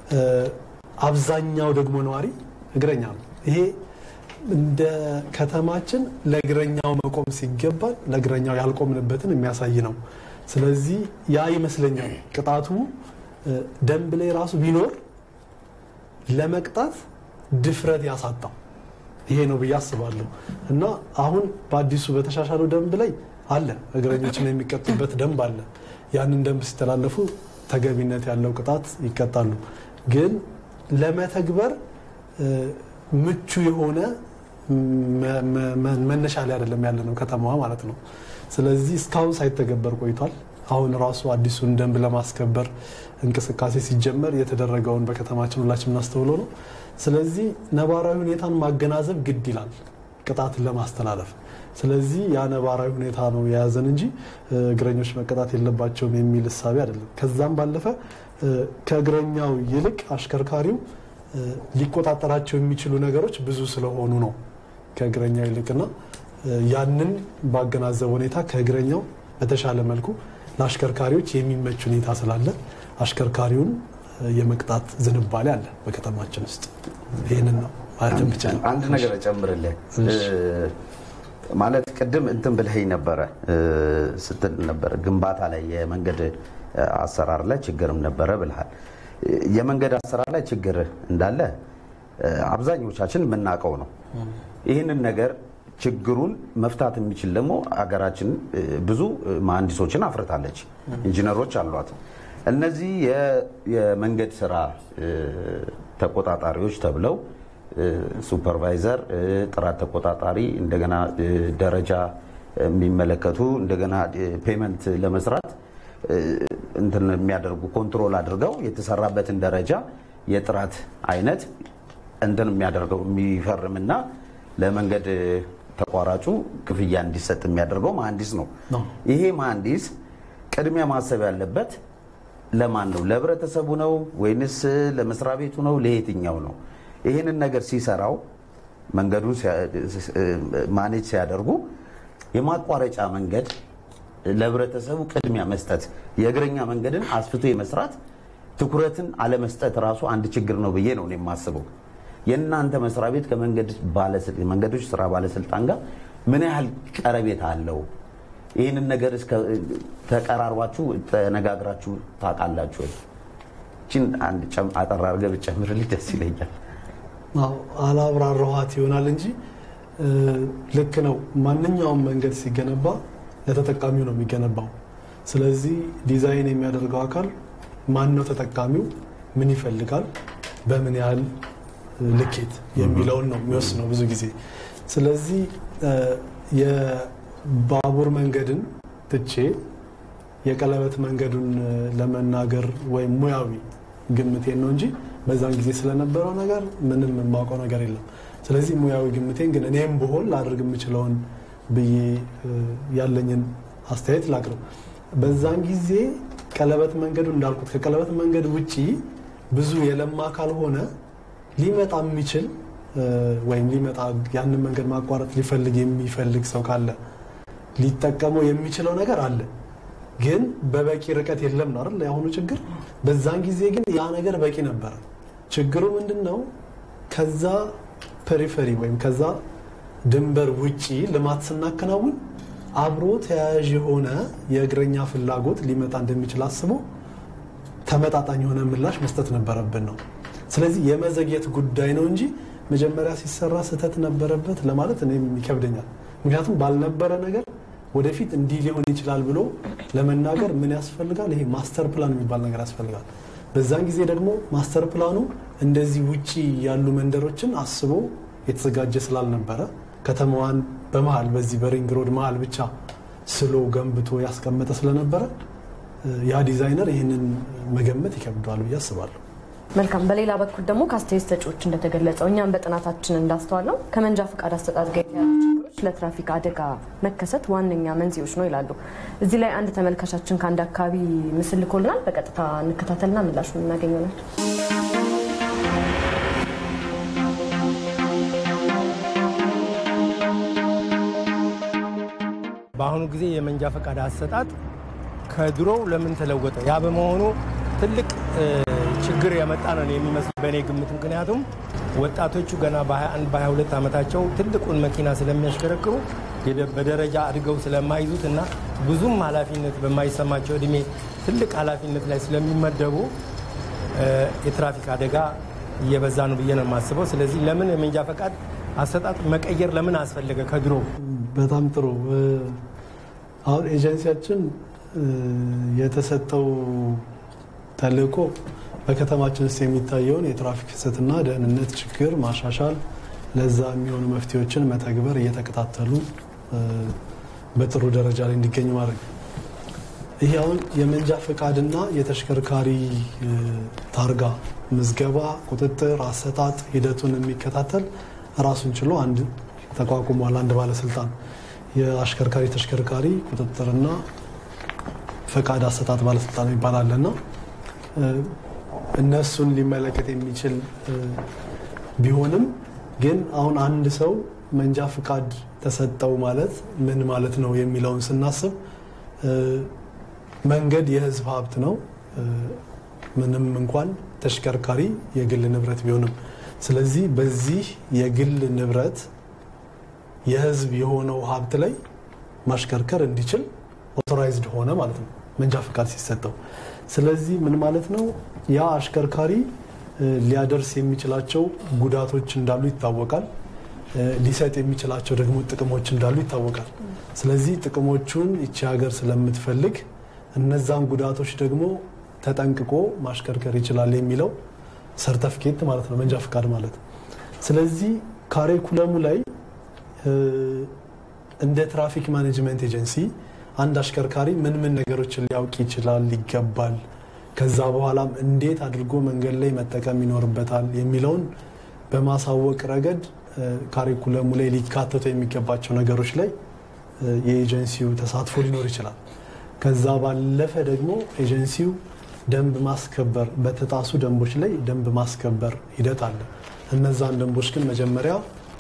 S2: አብዛኛው ደግሞ ነዋሪ እግረኛ ነው። ይሄ እንደ ከተማችን ለእግረኛው መቆም ሲገባል ለእግረኛው ያልቆምንበትን የሚያሳይ ነው። ስለዚህ ያ ይመስለኛል ቅጣቱ ደንብ ላይ ራሱ ቢኖር ለመቅጣት ድፍረት ያሳጣው ይሄ ነው ብዬ አስባለሁ። እና አሁን በአዲሱ በተሻሻለው ደንብ ላይ አለ እግረኞችን የሚቀጡበት ደንብ አለ። ያንን ደንብ ሲተላለፉ ተገቢነት ያለው ቅጣት ይቀጣሉ። ግን ለመተግበር ምቹ የሆነ መነሻ ላይ አይደለም ያለ ነው ከተማዋ ማለት ነው። ስለዚህ እስካሁን ሳይተገበር ቆይቷል። አሁን ራሱ አዲሱን ደንብ ለማስከበር እንቅስቃሴ ሲጀመር የተደረገውን በከተማችን ሁላችን እናስተውሎ ነው። ስለዚህ ነባራዊ ሁኔታን ማገናዘብ ግድ ይላል ቅጣትን ለማስተላለፍ። ስለዚህ ያ ነባራዊ ሁኔታ ነው የያዘን እንጂ እግረኞች መቀጣት የለባቸውም የሚል እሳቤ አይደለም። ከዛም ባለፈ ከእግረኛው ይልቅ አሽከርካሪው ሊቆጣጠራቸው የሚችሉ ነገሮች ብዙ ስለሆኑ ነው ከእግረኛው ይልቅና ያንን ባገናዘበ ሁኔታ ከእግረኛው በተሻለ መልኩ ለአሽከርካሪዎች የሚመች ሁኔታ ስላለ አሽከርካሪውን የመቅጣት ዝንባሌ አለ በከተማችን ውስጥ። ይህንን ነው ማለት የምችለው።
S4: አንድ ነገር እጨምርልህ ማለት ቅድም እንትን ብለኸኝ ነበረ ስትል ነበረ ግንባታ ላይ የመንገድ አሰራር ላይ ችግርም ነበረ ብልሃል። የመንገድ አሰራር ላይ ችግር እንዳለ አብዛኞቻችን የምናውቀው ነው። ይህንን ነገር ችግሩን መፍታት የሚችል ደግሞ ሀገራችን ብዙ መሀንዲሶችን አፍርታለች፣ ኢንጂነሮች አሏት። እነዚህ የመንገድ ስራ ተቆጣጣሪዎች ተብለው ሱፐርቫይዘር፣ ጥራት ተቆጣጣሪ፣ እንደገና ደረጃ የሚመለከቱ እንደገና ፔመንት ለመስራት እንትን የሚያደርጉ ኮንትሮል አድርገው የተሰራበትን ደረጃ የጥራት አይነት እንትን የሚያደርገው የሚፈርምና ለመንገድ ተቋራጩ ክፍያ እንዲሰጥ የሚያደርገው መሀንዲስ ነው። ይሄ መሀንዲስ ቅድሚያ ማሰብ ያለበት ለማን ነው? ለህብረተሰቡ ነው ወይንስ ለመስሪያ ቤቱ ነው? ለየትኛው ነው? ይህንን ነገር ሲሰራው መንገዱን ማኔጅ ሲያደርጉ የማቋረጫ መንገድ ለህብረተሰቡ ቅድሚያ መስጠት፣ የእግረኛ መንገድን አስፍቶ የመስራት ትኩረትን አለመስጠት ራሱ አንድ ችግር ነው ብዬ ነው የማስበው። የእናንተ መስሪያ ቤት ከመንገዶች ስራ ባለስልጣን ጋር ምን ያህል ቀረቤታ አለው? ይህንን ነገር ተቀራርባችሁ ተነጋግራችሁ ታውቃላችሁ ወይ? ይህችን አንድ አጠር አድርገህ ብትጨምርልኝ ደስ ይለኛል።
S2: አላብራራኋት ይሆናል እንጂ ልክ ነው። ማንኛውም መንገድ ሲገነባ ለተጠቃሚው ነው የሚገነባው። ስለዚህ ዲዛይን የሚያደርገው አካል ማን ነው ተጠቃሚው፣ ምን ይፈልጋል፣ በምን ያህል ልኬት የሚለውን ነው የሚወስነው ብዙ ጊዜ። ስለዚህ የባቡር መንገድን ትቼ የቀለበት መንገዱን ለመናገር ወይም ሙያዊ ግምቴን ነው እንጂ በዛን ጊዜ ስለነበረው ነገር ምንም የማውቀው ነገር የለም። ስለዚህ ሙያዊ ግምቴን ግን እኔም ብሆን ላድርግ የምችለውን ብዬ ያለኝን አስተያየት ላቅርብ። በዛን ጊዜ ቀለበት መንገዱ እንዳልኩት ከቀለበት መንገድ ውጪ ብዙ የለማ ካልሆነ ሊመጣ የሚችል ወይም ሊመጣ ያንን መንገድ ማቋረጥ ሊፈልግ የሚፈልግ ሰው ካለ ሊጠቀመው የሚችለው ነገር አለ፣ ግን በበቂ ርቀት የለም ነው አይደል? የአሁኑ ችግር። በዛን ጊዜ ግን ያ ነገር በቂ ነበረ። ችግሩ ምንድን ነው? ከዛ ፔሪፈሪ ወይም ከዛ ድንበር ውጪ ልማት ስናከናውን አብሮ ተያያዥ የሆነ የእግረኛ ፍላጎት ሊመጣ እንደሚችል አስቦ ተመጣጣኝ የሆነ ምላሽ መስጠት ነበረብን ነው። ስለዚህ የመዘግየት ጉዳይ ነው እንጂ መጀመሪያ ሲሰራ ስህተት ነበረበት ለማለት እኔም ይከብደኛል። ምክንያቱም ባልነበረ ነገር ወደፊት እንዲህ ሊሆን ይችላል ብሎ ለመናገር ምን ያስፈልጋል? ይሄ ማስተር ፕላን የሚባል ነገር ያስፈልጋል። በዛን ጊዜ ደግሞ ማስተር ፕላኑ እንደዚህ ውጪ ያሉ መንደሮችን አስቦ የተዘጋጀ ስላልነበረ ከተማዋን በመሀል በዚህ በሪንግ ሮድ መሀል ብቻ ስሎ ገንብቶ ያስቀመጠ ስለነበረ ያ ዲዛይነር ይህንን መገመት ይከብደዋል ብዬ አስባለሁ።
S1: መልካም። በሌላ በኩል ደግሞ ከአስተያየት ሰጪዎች እንደተገለጸው እኛም በጥናታችን እንዳስተዋል ነው ከመንጃ ፈቃድ አሰጣጥ ጋር የተያዙ ችግሮች ለትራፊክ አደጋ መከሰት ዋነኛ መንስኤዎች ነው ይላሉ። እዚህ ላይ አንድ ተመልካቻችን ከአንድ አካባቢ ምስል ልኮልናል። በቀጥታ እንከታተልና ምላሹን እናገኘናል።
S5: በአሁኑ ጊዜ የመንጃ ፈቃድ አሰጣጥ ከድሮው ለምን ተለወጠ? ያ በመሆኑ ትልቅ ችግር ያመጣ ነው የሚመስል በእኔ ግምት። ምክንያቱም ወጣቶቹ ገና በ21 በ22 ዓመታቸው ትልቁን መኪና ስለሚያሽከረክሩ በደረጃ አድገው ስለማይዙት እና ብዙም ኃላፊነት በማይሰማቸው እድሜ ትልቅ ኃላፊነት ላይ ስለሚመደቡ የትራፊክ አደጋ እየበዛ ነው ብዬ ነው የማስበው። ስለዚህ ለምን የመንጃ ፈቃድ አሰጣጥ መቀየር ለምን አስፈለገ ከድሮ?
S2: በጣም ጥሩ። አሁን ኤጀንሲያችን የተሰጠው ተልእኮ በከተማችን ውስጥ የሚታየውን የትራፊክ ፍሰትና ደህንነት ችግር ማሻሻል፣ ለዛ የሚሆኑ መፍትሄዎችን መተግበር፣ እየተከታተሉ በጥሩ ደረጃ ላይ እንዲገኝ ማድረግ። ይህ አሁን የመንጃ ፈቃድና የተሽከርካሪ ታርጋ ምዝገባ፣ ቁጥጥር፣ አሰጣጥ ሂደቱን የሚከታተል ራሱን ችሎ አንድ ተቋቁሟል። አንድ ባለስልጣን የአሽከርካሪ ተሽከርካሪ ቁጥጥርና ፈቃድ አሰጣጥ ባለስልጣን ይባላልና እነሱን ሊመለከት የሚችል ቢሆንም ግን አሁን አንድ ሰው መንጃ ፍቃድ ተሰጠው ማለት ምን ማለት ነው የሚለውን ስናስብ መንገድ የሕዝብ ሀብት ነው። ምንም እንኳን ተሽከርካሪ የግል ንብረት ቢሆንም፣ ስለዚህ በዚህ የግል ንብረት የሕዝብ የሆነው ሀብት ላይ ማሽከርከር እንዲችል ኦቶራይዝድ ሆነ ማለት ነው መንጃ ፍቃድ ሲሰጠው። ስለዚህ ምን ማለት ነው? ያ አሽከርካሪ ሊያደርስ የሚችላቸው ጉዳቶች እንዳሉ ይታወቃል። ሊሰጥ የሚችላቸው ደግሞ ጥቅሞች እንዳሉ ይታወቃል። ስለዚህ ጥቅሞቹን ይቺ ሀገር ስለምትፈልግ እነዛን ጉዳቶች ደግሞ ተጠንቅቆ ማሽከርከር ይችላል የሚለው ሰርተፍኬት ማለት ነው መንጃ ፍቃድ ማለት። ስለዚህ ካሪኩለሙ ላይ እንደ ትራፊክ ማኔጅመንት ኤጀንሲ አንድ አሽከርካሪ ምን ምን ነገሮችን ሊያውቅ ይችላል ይገባል፣ ከዛ በኋላም እንዴት አድርጎ መንገድ ላይ መጠቀም ይኖርበታል የሚለውን በማሳወቅ ረገድ ካሪኩለሙ ላይ ሊካተቱ የሚገባቸው ነገሮች ላይ የኤጀንሲው ተሳትፎ ሊኖር ይችላል። ከዛ ባለፈ ደግሞ ኤጀንሲው ደንብ ማስከበር በተጣሱ ደንቦች ላይ ደንብ ማስከበር ሂደት አለ። እነዛን ደንቦች ግን መጀመሪያ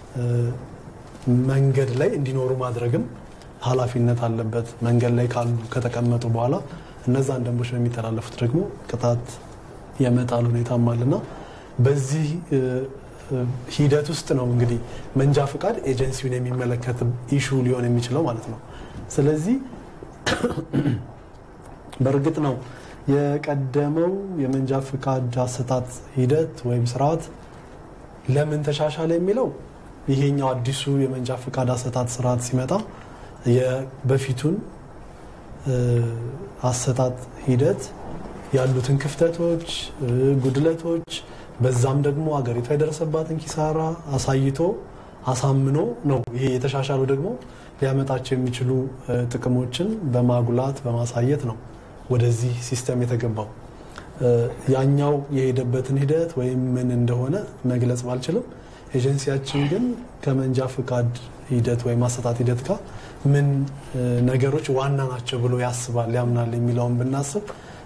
S2: መንገድ ላይ እንዲኖሩ ማድረግም ኃላፊነት አለበት። መንገድ ላይ ካሉ ከተቀመጡ በኋላ እነዛን ደንቦች በሚተላለፉት ደግሞ ቅጣት የመጣል ሁኔታም አለና በዚህ ሂደት ውስጥ ነው እንግዲህ መንጃ ፍቃድ ኤጀንሲውን የሚመለከት ኢሹ ሊሆን የሚችለው ማለት ነው። ስለዚህ በእርግጥ ነው የቀደመው የመንጃ ፍቃድ አሰጣጥ ሂደት ወይም ስርዓት ለምን ተሻሻለ የሚለው ይሄኛው አዲሱ የመንጃ ፍቃድ አሰጣጥ ስርዓት ሲመጣ የበፊቱን አሰጣጥ ሂደት ያሉትን ክፍተቶች፣ ጉድለቶች በዛም ደግሞ አገሪቷ የደረሰባትን ኪሳራ አሳይቶ አሳምኖ ነው። ይሄ የተሻሻሉ ደግሞ ሊያመጣቸው የሚችሉ ጥቅሞችን በማጉላት በማሳየት ነው ወደዚህ ሲስተም የተገባው። ያኛው የሄደበትን ሂደት ወይም ምን እንደሆነ መግለጽ ባልችልም ኤጀንሲያችን ግን ከመንጃ ፍቃድ ሂደት ወይም አሰጣጥ ሂደት ጋር ምን ነገሮች ዋና ናቸው ብሎ ያስባል ያምናል የሚለውን ብናስብ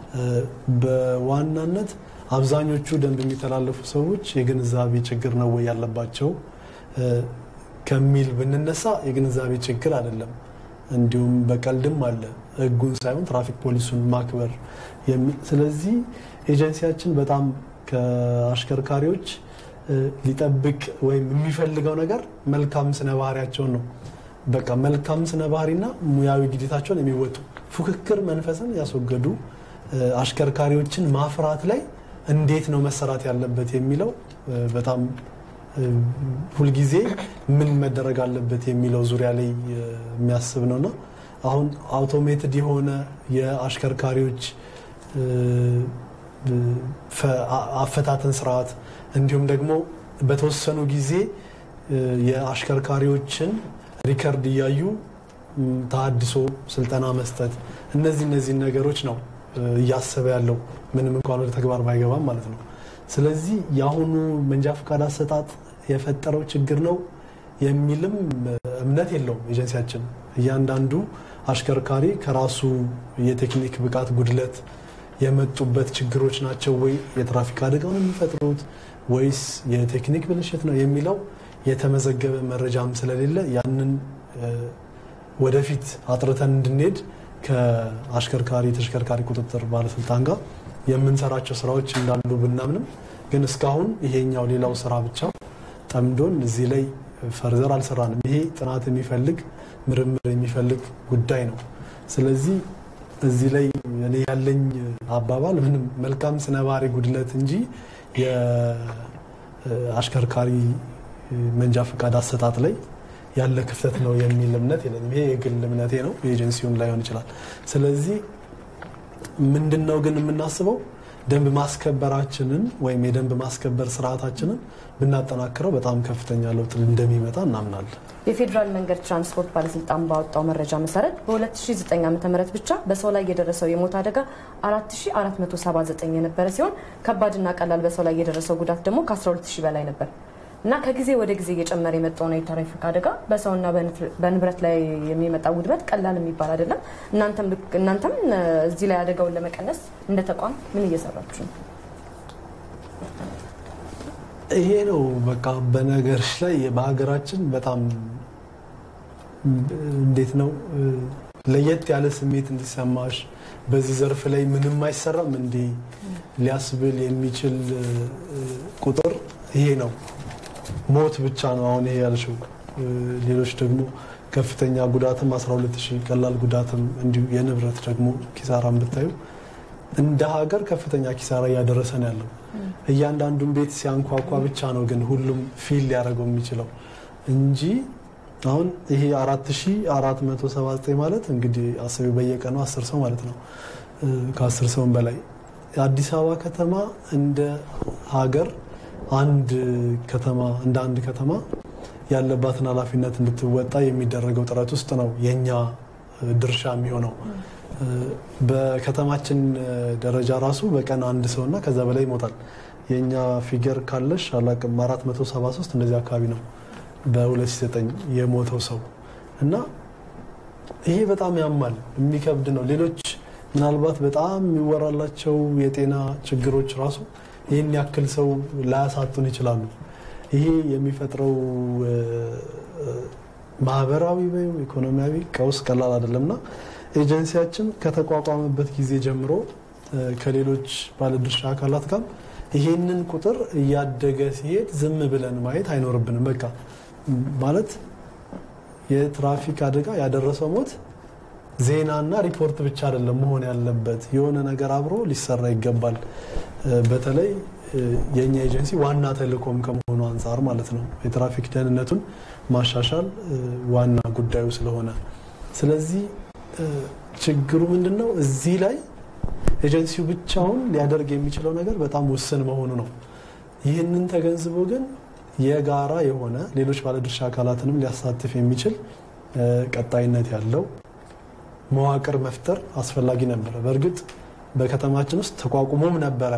S2: በዋናነት አብዛኞቹ ደንብ የሚተላለፉ ሰዎች የግንዛቤ ችግር ነው ወይ ያለባቸው ከሚል ብንነሳ የግንዛቤ ችግር አይደለም። እንዲሁም በቀልድም አለ ሕጉን ሳይሆን ትራፊክ ፖሊሱን ማክበር የሚል ስለዚህ ኤጀንሲያችን በጣም ከአሽከርካሪዎች ሊጠብቅ ወይም የሚፈልገው ነገር መልካም ስነ ባህሪያቸውን ነው። በቃ መልካም ስነ ባህሪና ሙያዊ ግዴታቸውን የሚወጡ ፉክክር መንፈስን ያስወገዱ አሽከርካሪዎችን ማፍራት ላይ እንዴት ነው መሰራት ያለበት የሚለው በጣም ሁልጊዜ ምን መደረግ አለበት የሚለው ዙሪያ ላይ የሚያስብ ነውና አሁን አውቶሜትድ የሆነ የአሽከርካሪዎች አፈታተን ስርዓት እንዲሁም ደግሞ በተወሰኑ ጊዜ የአሽከርካሪዎችን ሪከርድ እያዩ ተሃድሶ ስልጠና መስጠት እነዚህ እነዚህ ነገሮች ነው እያሰበ ያለው ምንም እንኳን ወደ ተግባር ባይገባም ማለት ነው። ስለዚህ የአሁኑ መንጃ ፈቃድ አሰጣጥ የፈጠረው ችግር ነው የሚልም እምነት የለውም ኤጀንሲያችን። እያንዳንዱ አሽከርካሪ ከራሱ የቴክኒክ ብቃት ጉድለት የመጡበት ችግሮች ናቸው ወይ የትራፊክ አደጋውን የሚፈጥሩት ወይስ የቴክኒክ ብልሽት ነው የሚለው የተመዘገበ መረጃም ስለሌለ ያንን ወደፊት አጥርተን እንድንሄድ ከአሽከርካሪ ተሽከርካሪ ቁጥጥር ባለስልጣን ጋር የምንሰራቸው ስራዎች እንዳሉ ብናምንም ግን እስካሁን ይሄኛው ሌላው ስራ ብቻ ጠምዶን እዚህ ላይ ፈርዘር አልሰራንም። ይሄ ጥናት የሚፈልግ ምርምር የሚፈልግ ጉዳይ ነው። ስለዚህ እዚህ ላይ እኔ ያለኝ አባባል ምንም መልካም ስነ ባህሪ ጉድለት እንጂ የአሽከርካሪ መንጃ ፈቃድ አሰጣጥ ላይ ያለ ክፍተት ነው የሚል እምነት የለኝም። ይሄ የግል እምነቴ ነው፣ የኤጀንሲውን ላይሆን ይችላል። ስለዚህ ምንድን ነው ግን የምናስበው ደንብ ማስከበራችንን ወይም የደንብ ማስከበር ስርዓታችንን ብናጠናክረው በጣም ከፍተኛ ለውጥ እንደሚመጣ እናምናለን።
S1: የፌዴራል መንገድ ትራንስፖርት ባለስልጣን ባወጣው መረጃ መሰረት በ2009 ዓ ም ብቻ በሰው ላይ የደረሰው የሞት አደጋ 4479 የነበረ ሲሆን ከባድና ቀላል በሰው ላይ የደረሰው ጉዳት ደግሞ ከ12000 በላይ ነበር እና ከጊዜ ወደ ጊዜ እየጨመረ የመጣውን የትራፊክ አደጋ በሰውና በንብረት ላይ የሚመጣ ውድመት ቀላል የሚባል አይደለም። እናንተም እዚህ ላይ አደጋውን ለመቀነስ እንደ ተቋም ምን እየሰራችሁ ነው?
S2: ይሄ ነው በቃ በነገሮች ላይ በሀገራችን በጣም እንዴት ነው ለየት ያለ ስሜት እንዲሰማሽ በዚህ ዘርፍ ላይ ምንም አይሰራም እንዴ ሊያስብል የሚችል ቁጥር ይሄ ነው። ሞት ብቻ ነው አሁን ይሄ ያልሽው። ሌሎች ደግሞ ከፍተኛ ጉዳትም 12 ሺህ ቀላል ጉዳትም እንዲሁ የንብረት ደግሞ ኪሳራን ብታዩ እንደ ሀገር ከፍተኛ ኪሳራ እያደረሰ ነው ያለው። እያንዳንዱን ቤት ሲያንኳኳ ብቻ ነው ግን ሁሉም ፊል ሊያደርገው የሚችለው እንጂ አሁን ይሄ 4479 ማለት እንግዲህ አስቢ በየቀኑ 10 ሰው ማለት ነው። ከ10 ሰውም በላይ የአዲስ አበባ ከተማ እንደ ሀገር አንድ ከተማ እንደ አንድ ከተማ ያለባትን ኃላፊነት እንድትወጣ የሚደረገው ጥረት ውስጥ ነው የኛ ድርሻ የሚሆነው። በከተማችን ደረጃ ራሱ በቀን አንድ ሰው እና ከዛ በላይ ይሞታል። የእኛ ፊገር ካለሽ አላቅም 473 እንደዚህ አካባቢ ነው በ2009 የሞተው ሰው እና ይሄ በጣም ያማል፣ የሚከብድ ነው። ሌሎች ምናልባት በጣም የሚወራላቸው የጤና ችግሮች ራሱ ይህን ያክል ሰው ላያሳጡን ይችላሉ። ይሄ የሚፈጥረው ማህበራዊ ወይም ኢኮኖሚያዊ ቀውስ ቀላል አይደለም እና ኤጀንሲያችን ከተቋቋመበት ጊዜ ጀምሮ ከሌሎች ባለድርሻ አካላት ጋር ይሄንን ቁጥር እያደገ ሲሄድ ዝም ብለን ማየት አይኖርብንም። በቃ ማለት የትራፊክ አደጋ ያደረሰው ሞት ዜናና ሪፖርት ብቻ አይደለም መሆን ያለበት፣ የሆነ ነገር አብሮ ሊሰራ ይገባል። በተለይ የእኛ ኤጀንሲ ዋና ተልእኮም ከመሆኑ አንጻር ማለት ነው የትራፊክ ደህንነቱን ማሻሻል ዋና ጉዳዩ ስለሆነ ስለዚህ ችግሩ ምንድን ነው? እዚህ ላይ ኤጀንሲው ብቻውን ሊያደርግ የሚችለው ነገር በጣም ውስን መሆኑ ነው። ይህንን ተገንዝቦ ግን የጋራ የሆነ ሌሎች ባለድርሻ አካላትንም ሊያሳትፍ የሚችል ቀጣይነት ያለው መዋቅር መፍጠር አስፈላጊ ነበረ። በእርግጥ በከተማችን ውስጥ ተቋቁሞም ነበረ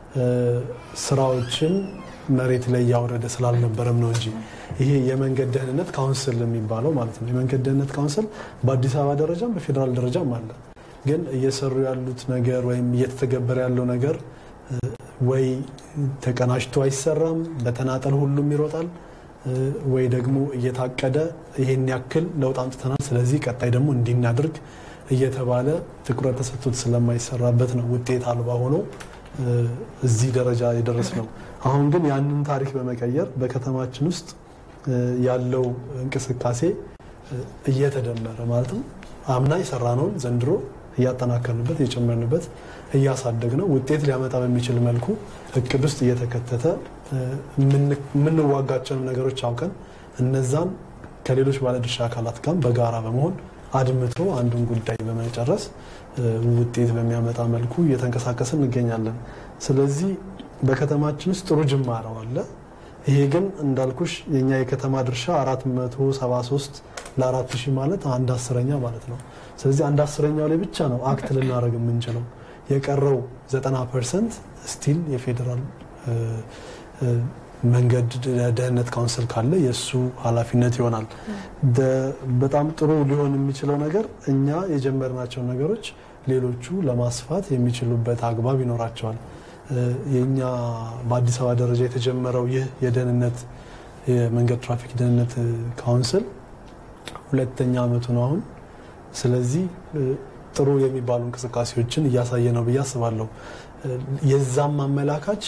S2: ስራዎችን መሬት ላይ እያወረደ ስላልነበረም ነው እንጂ ይሄ የመንገድ ደህንነት ካውንስል የሚባለው ማለት ነው። የመንገድ ደህንነት ካውንስል በአዲስ አበባ ደረጃም በፌዴራል ደረጃም አለ። ግን እየሰሩ ያሉት ነገር ወይም እየተተገበረ ያለው ነገር ወይ ተቀናጅቶ አይሰራም፣ በተናጠል ሁሉም ይሮጣል፣ ወይ ደግሞ እየታቀደ ይሄን ያክል ለውጥ አምጥተናል፣ ስለዚህ ቀጣይ ደግሞ እንዲናድርግ እየተባለ ትኩረት ተሰጥቶት ስለማይሰራበት ነው ውጤት አልባ ሆኖ እዚህ ደረጃ የደረስ ነው። አሁን ግን ያንን ታሪክ በመቀየር በከተማችን ውስጥ ያለው እንቅስቃሴ እየተደመረ ማለትም አምና የሰራነውን ዘንድሮ እያጠናከርንበት እየጨመርንበት እያሳደግ ነው ውጤት ሊያመጣ በሚችል መልኩ እቅድ ውስጥ እየተከተተ የምንዋጋቸውን ነገሮች አውቀን እነዛን ከሌሎች ባለድርሻ አካላት ጋር በጋራ በመሆን አድምቶ አንዱን ጉዳይ በመጨረስ ውጤት በሚያመጣ መልኩ እየተንቀሳቀስን እንገኛለን። ስለዚህ በከተማችን ውስጥ ጥሩ ጅማሬው አለ። ይሄ ግን እንዳልኩሽ የኛ የከተማ ድርሻ 473 ለአራት ሺህ ማለት አንድ አስረኛ ማለት ነው። ስለዚህ አንድ አስረኛው ላይ ብቻ ነው አክት ልናደርግ የምንችለው። የቀረው 90 ፐርሰንት ስቲል የፌዴራል መንገድ ደህንነት ካውንስል ካለ የእሱ ኃላፊነት ይሆናል። በጣም ጥሩ ሊሆን የሚችለው ነገር እኛ የጀመርናቸው ነገሮች ሌሎቹ ለማስፋት የሚችሉበት አግባብ ይኖራቸዋል። የእኛ በአዲስ አበባ ደረጃ የተጀመረው ይህ የደህንነት የመንገድ ትራፊክ ደህንነት ካውንስል ሁለተኛ ዓመቱ ነው አሁን። ስለዚህ ጥሩ የሚባሉ እንቅስቃሴዎችን እያሳየ ነው ብዬ አስባለሁ። የዛም አመላካች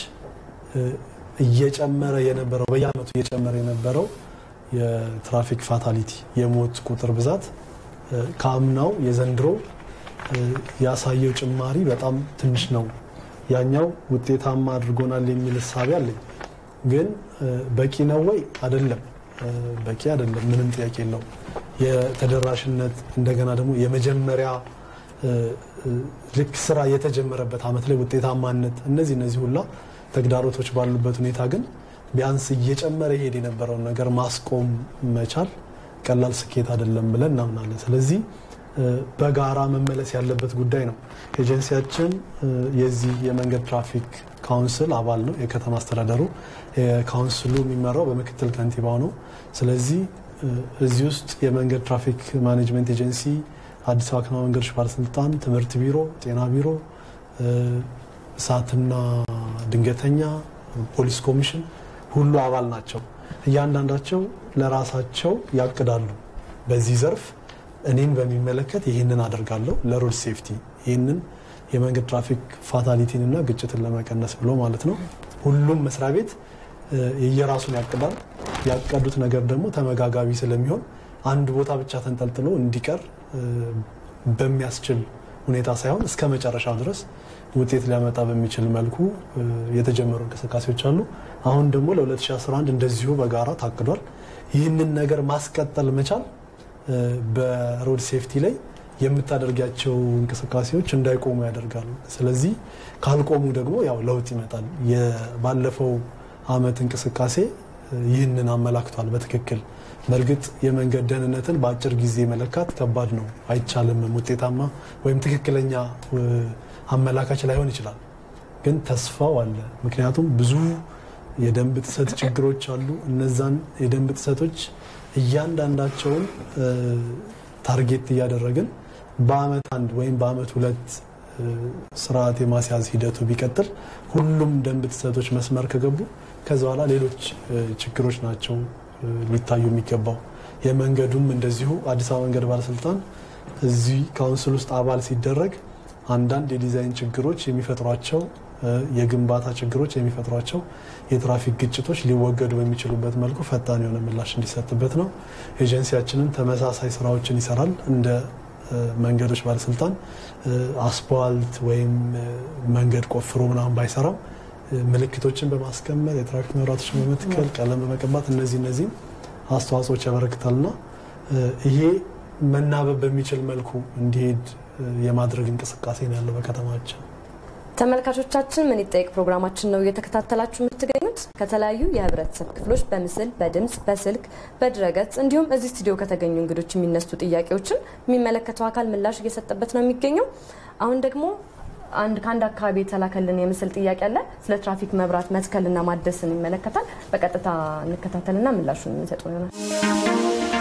S2: እየጨመረ የነበረው በየአመቱ እየጨመረ የነበረው የትራፊክ ፋታሊቲ የሞት ቁጥር ብዛት ከአምናው የዘንድሮ ያሳየው ጭማሪ በጣም ትንሽ ነው። ያኛው ውጤታማ አድርጎናል የሚል እሳቤ አለኝ። ግን በቂ ነው ወይ? አይደለም፣ በቂ አይደለም። ምንም ጥያቄ የለው። የተደራሽነት እንደገና ደግሞ የመጀመሪያ ልክ ስራ የተጀመረበት አመት ላይ ውጤታማነት፣ እነዚህ እነዚህ ሁላ ተግዳሮቶች ባሉበት ሁኔታ ግን ቢያንስ እየጨመረ ይሄድ የነበረውን ነገር ማስቆም መቻል ቀላል ስኬት አይደለም ብለን እናምናለን። ስለዚህ በጋራ መመለስ ያለበት ጉዳይ ነው። ኤጀንሲያችን የዚህ የመንገድ ትራፊክ ካውንስል አባል ነው። የከተማ አስተዳደሩ ካውንስሉ የሚመራው በምክትል ከንቲባው ነው። ስለዚህ እዚህ ውስጥ የመንገድ ትራፊክ ማኔጅመንት ኤጀንሲ፣ አዲስ አበባ ከተማ መንገዶች ባለስልጣን፣ ትምህርት ቢሮ፣ ጤና ቢሮ፣ እሳትና ድንገተኛ ፖሊስ ኮሚሽን ሁሉ አባል ናቸው። እያንዳንዳቸው ለራሳቸው ያቅዳሉ። በዚህ ዘርፍ እኔን በሚመለከት ይህንን አደርጋለሁ ለሮድ ሴፍቲ ይህንን የመንገድ ትራፊክ ፋታሊቲን እና ግጭትን ለመቀነስ ብሎ ማለት ነው። ሁሉም መስሪያ ቤት የየራሱን ያቅዳል። ያቀዱት ነገር ደግሞ ተመጋጋቢ ስለሚሆን አንድ ቦታ ብቻ ተንጠልጥሎ እንዲቀር በሚያስችል ሁኔታ ሳይሆን እስከ መጨረሻው ድረስ ውጤት ሊያመጣ በሚችል መልኩ የተጀመሩ እንቅስቃሴዎች አሉ። አሁን ደግሞ ለ2011 እንደዚሁ በጋራ ታቅዷል። ይህንን ነገር ማስቀጠል መቻል በሮድ ሴፍቲ ላይ የምታደርጋቸው እንቅስቃሴዎች እንዳይቆሙ ያደርጋሉ። ስለዚህ ካልቆሙ ደግሞ ያው ለውጥ ይመጣል። ባለፈው አመት እንቅስቃሴ ይህንን አመላክቷል በትክክል በእርግጥ የመንገድ ደህንነትን በአጭር ጊዜ መለካት ከባድ ነው፣ አይቻልም። ውጤታማ ወይም ትክክለኛ አመላካች ላይሆን ይችላል፣ ግን ተስፋው አለ። ምክንያቱም ብዙ የደንብ ጥሰት ችግሮች አሉ። እነዛን የደንብ ጥሰቶች እያንዳንዳቸውን ታርጌት እያደረግን በአመት አንድ ወይም በአመት ሁለት ስርዓት የማስያዝ ሂደቱ ቢቀጥል ሁሉም ደንብ ጥሰቶች መስመር ከገቡ ከዛ በኋላ ሌሎች ችግሮች ናቸው ሊታዩ የሚገባው። የመንገዱም እንደዚሁ አዲስ አበባ መንገድ ባለስልጣን እዚህ ካውንስል ውስጥ አባል ሲደረግ አንዳንድ የዲዛይን ችግሮች የሚፈጥሯቸው የግንባታ ችግሮች የሚፈጥሯቸው የትራፊክ ግጭቶች ሊወገዱ በሚችሉበት መልኩ ፈጣን የሆነ ምላሽ እንዲሰጥበት ነው። ኤጀንሲያችንን ተመሳሳይ ስራዎችን ይሰራል። እንደ መንገዶች ባለስልጣን አስፓልት ወይም መንገድ ቆፍሮ ምናምን ባይሰራም ምልክቶችን በማስቀመጥ የትራፊክ መብራቶችን በመትከል ቀለም በመቀባት እነዚህ እነዚህም አስተዋጽኦች ያበረክታልና ይሄ መናበብ በሚችል መልኩ እንዲሄድ የማድረግ እንቅስቃሴ ነው ያለው በከተማችን።
S1: ተመልካቾቻችን ምን ይጠይቅ ፕሮግራማችን ነው እየተከታተላችሁ የምትገኙት። ከተለያዩ የህብረተሰብ ክፍሎች በምስል፣ በድምፅ፣ በስልክ፣ በድረገጽ እንዲሁም እዚህ ስቱዲዮ ከተገኙ እንግዶች የሚነሱ ጥያቄዎችን የሚመለከተው አካል ምላሽ እየሰጠበት ነው የሚገኘው። አሁን ደግሞ አንድ ከአንድ አካባቢ የተላከልን የምስል ጥያቄ አለ። ስለ ትራፊክ መብራት መትከልና ማደስን ይመለከታል። በቀጥታ እንከታተልና ምላሹን የምንሰጡ ይሆናል።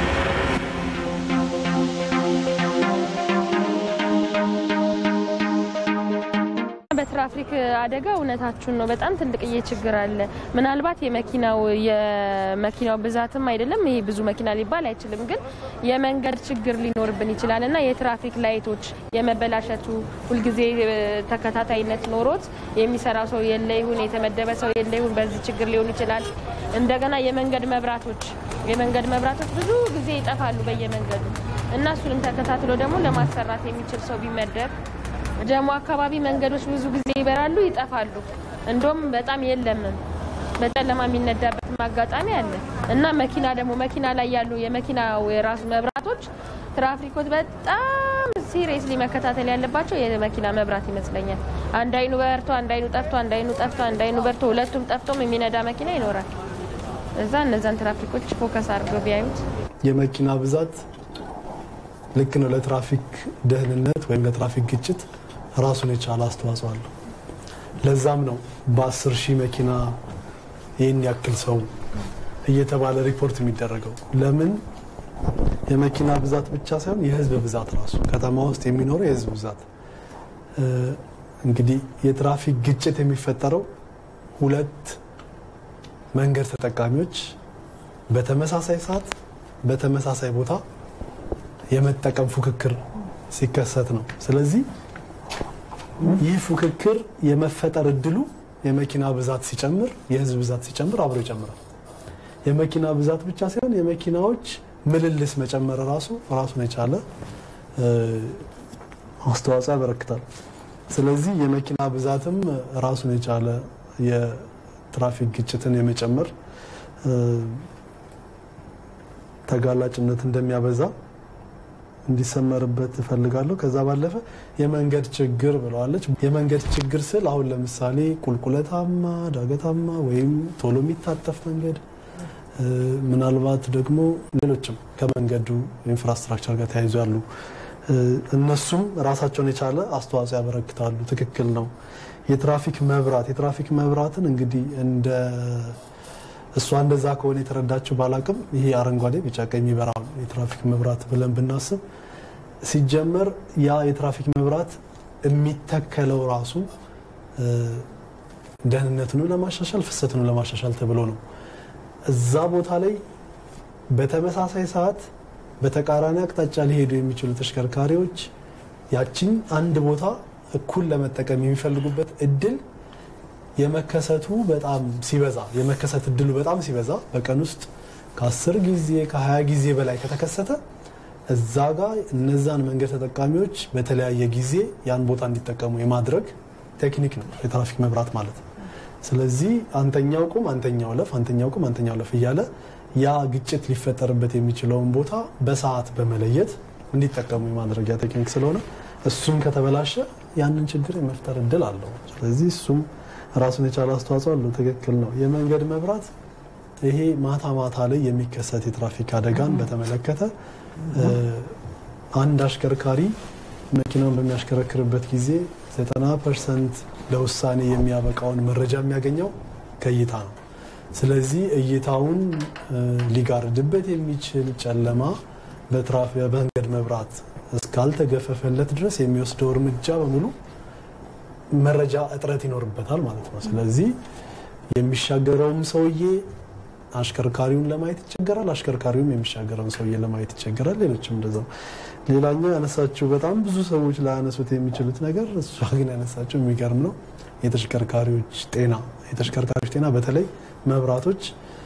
S6: በትራፊክ አደጋ እውነታችሁን ነው። በጣም ትልቅዬ ችግር አለ። ምናልባት የመኪናው የመኪናው ብዛትም አይደለም ይሄ ብዙ መኪና ሊባል አይችልም፣ ግን የመንገድ ችግር ሊኖርብን ይችላል እና የትራፊክ ላይቶች የመበላሸቱ ሁልጊዜ ተከታታይነት ኖሮት የሚሰራ ሰው የለ ይሁን የተመደበ ሰው የለ ይሁን በዚህ ችግር ሊሆን ይችላል። እንደገና የመንገድ መብራቶች የመንገድ መብራቶች ብዙ ጊዜ ይጠፋሉ በየመንገዱ እና እሱንም ተከታትሎ ደግሞ ለማሰራት የሚችል ሰው ቢመደብ ጀሞ አካባቢ መንገዶች ብዙ ጊዜ ይበራሉ፣ ይጠፋሉ። እንደውም በጣም የለምም በጨለማ የሚነዳበትም አጋጣሚ አለ እና መኪና ደግሞ መኪና ላይ ያሉ የመኪና የራሱ መብራቶች ትራፊኮች በጣም ሲሪየስሊ መከታተል ያለባቸው የመኪና መብራት ይመስለኛል። አንድ አይኑ በርቶ አንድ አይኑ ጠፍቶ አንድ አይኑ ጠፍቶ አንድ አይኑ በርቶ ሁለቱም ጠፍቶም የሚነዳ መኪና ይኖራል። እዛ እነዛን ትራፊኮች ፎከስ አድርገው ቢያዩት
S2: የመኪና ብዛት ልክ ነው ለትራፊክ ደህንነት ወይም ለትራፊክ ግጭት ራሱን የቻለ አስተዋጽኦ አለው። ለዛም ነው በአስር ሺህ መኪና ይህን ያክል ሰው እየተባለ ሪፖርት የሚደረገው ለምን የመኪና ብዛት ብቻ ሳይሆን የህዝብ ብዛት ራሱ ከተማ ውስጥ የሚኖረው የህዝብ ብዛት እንግዲህ የትራፊክ ግጭት የሚፈጠረው ሁለት መንገድ ተጠቃሚዎች በተመሳሳይ ሰዓት በተመሳሳይ ቦታ የመጠቀም ፉክክር ሲከሰት ነው። ስለዚህ ይህ ፉክክር የመፈጠር እድሉ የመኪና ብዛት ሲጨምር፣ የህዝብ ብዛት ሲጨምር አብሮ ይጨምራል። የመኪና ብዛት ብቻ ሳይሆን የመኪናዎች ምልልስ መጨመር ራሱ ራሱን የቻለ አስተዋጽኦ ያበረክታል። ስለዚህ የመኪና ብዛትም ራሱን የቻለ የትራፊክ ግጭትን የመጨመር ተጋላጭነት እንደሚያበዛ እንዲሰመርበት እፈልጋለሁ። ከዛ ባለፈ የመንገድ ችግር ብለዋለች። የመንገድ ችግር ስል አሁን ለምሳሌ ቁልቁለታማ፣ ዳገታማ ወይም ቶሎ የሚታጠፍ መንገድ ምናልባት ደግሞ ሌሎችም ከመንገዱ ኢንፍራስትራክቸር ጋር ተያይዞ ያሉ እነሱም ራሳቸውን የቻለ አስተዋጽኦ ያበረክታሉ። ትክክል ነው። የትራፊክ መብራት የትራፊክ መብራትን እንግዲህ እንደ እሷ እንደዛ ከሆነ የተረዳችው ባላቅም ይሄ አረንጓዴ፣ ቢጫ፣ ቀይ የሚበራ የትራፊክ መብራት ብለን ብናስብ ሲጀመር ያ የትራፊክ መብራት የሚተከለው ራሱ ደህንነቱን ለማሻሻል ፍሰቱን ለማሻሻል ተብሎ ነው። እዛ ቦታ ላይ በተመሳሳይ ሰዓት በተቃራኒ አቅጣጫ ሊሄዱ የሚችሉ ተሽከርካሪዎች ያችን አንድ ቦታ እኩል ለመጠቀም የሚፈልጉበት እድል የመከሰቱ በጣም ሲበዛ የመከሰት እድሉ በጣም ሲበዛ በቀን ውስጥ ከአስር ጊዜ ከሀያ ጊዜ በላይ ከተከሰተ እዛ ጋር እነዛን መንገድ ተጠቃሚዎች በተለያየ ጊዜ ያን ቦታ እንዲጠቀሙ የማድረግ ቴክኒክ ነው የትራፊክ መብራት ማለት ነው። ስለዚህ አንተኛው ቁም፣ አንተኛው ለፍ፣ አንተኛው ቁም፣ አንተኛው ለፍ እያለ ያ ግጭት ሊፈጠርበት የሚችለውን ቦታ በሰዓት በመለየት እንዲጠቀሙ የማድረጊያ ቴክኒክ ስለሆነ እሱም ከተበላሸ ያንን ችግር የመፍጠር እድል አለው። ስለዚህ እሱም ራሱን የቻለ አስተዋጽኦ አለው። ትክክል ነው። የመንገድ መብራት ይሄ ማታ ማታ ላይ የሚከሰት የትራፊክ አደጋን በተመለከተ አንድ አሽከርካሪ መኪናውን በሚያሽከረክርበት ጊዜ 90 ፐርሰንት ለውሳኔ የሚያበቃውን መረጃ የሚያገኘው ከእይታ ነው። ስለዚህ እይታውን ሊጋርድበት የሚችል ጨለማ በመንገድ መብራት እስካልተገፈፈለት ድረስ የሚወስደው እርምጃ በሙሉ መረጃ እጥረት ይኖርበታል ማለት ነው። ስለዚህ የሚሻገረውም ሰውዬ አሽከርካሪውን ለማየት ይቸገራል፣ አሽከርካሪውም የሚሻገረውን ሰውዬ ለማየት ይቸገራል። ሌሎችም እንደዛው። ሌላኛው ያነሳችው በጣም ብዙ ሰዎች ላያነሱት የሚችሉት ነገር እሷ ግን ያነሳችው የሚገርም ነው። የተሽከርካሪዎች ጤና የተሽከርካሪዎች ጤና በተለይ መብራቶች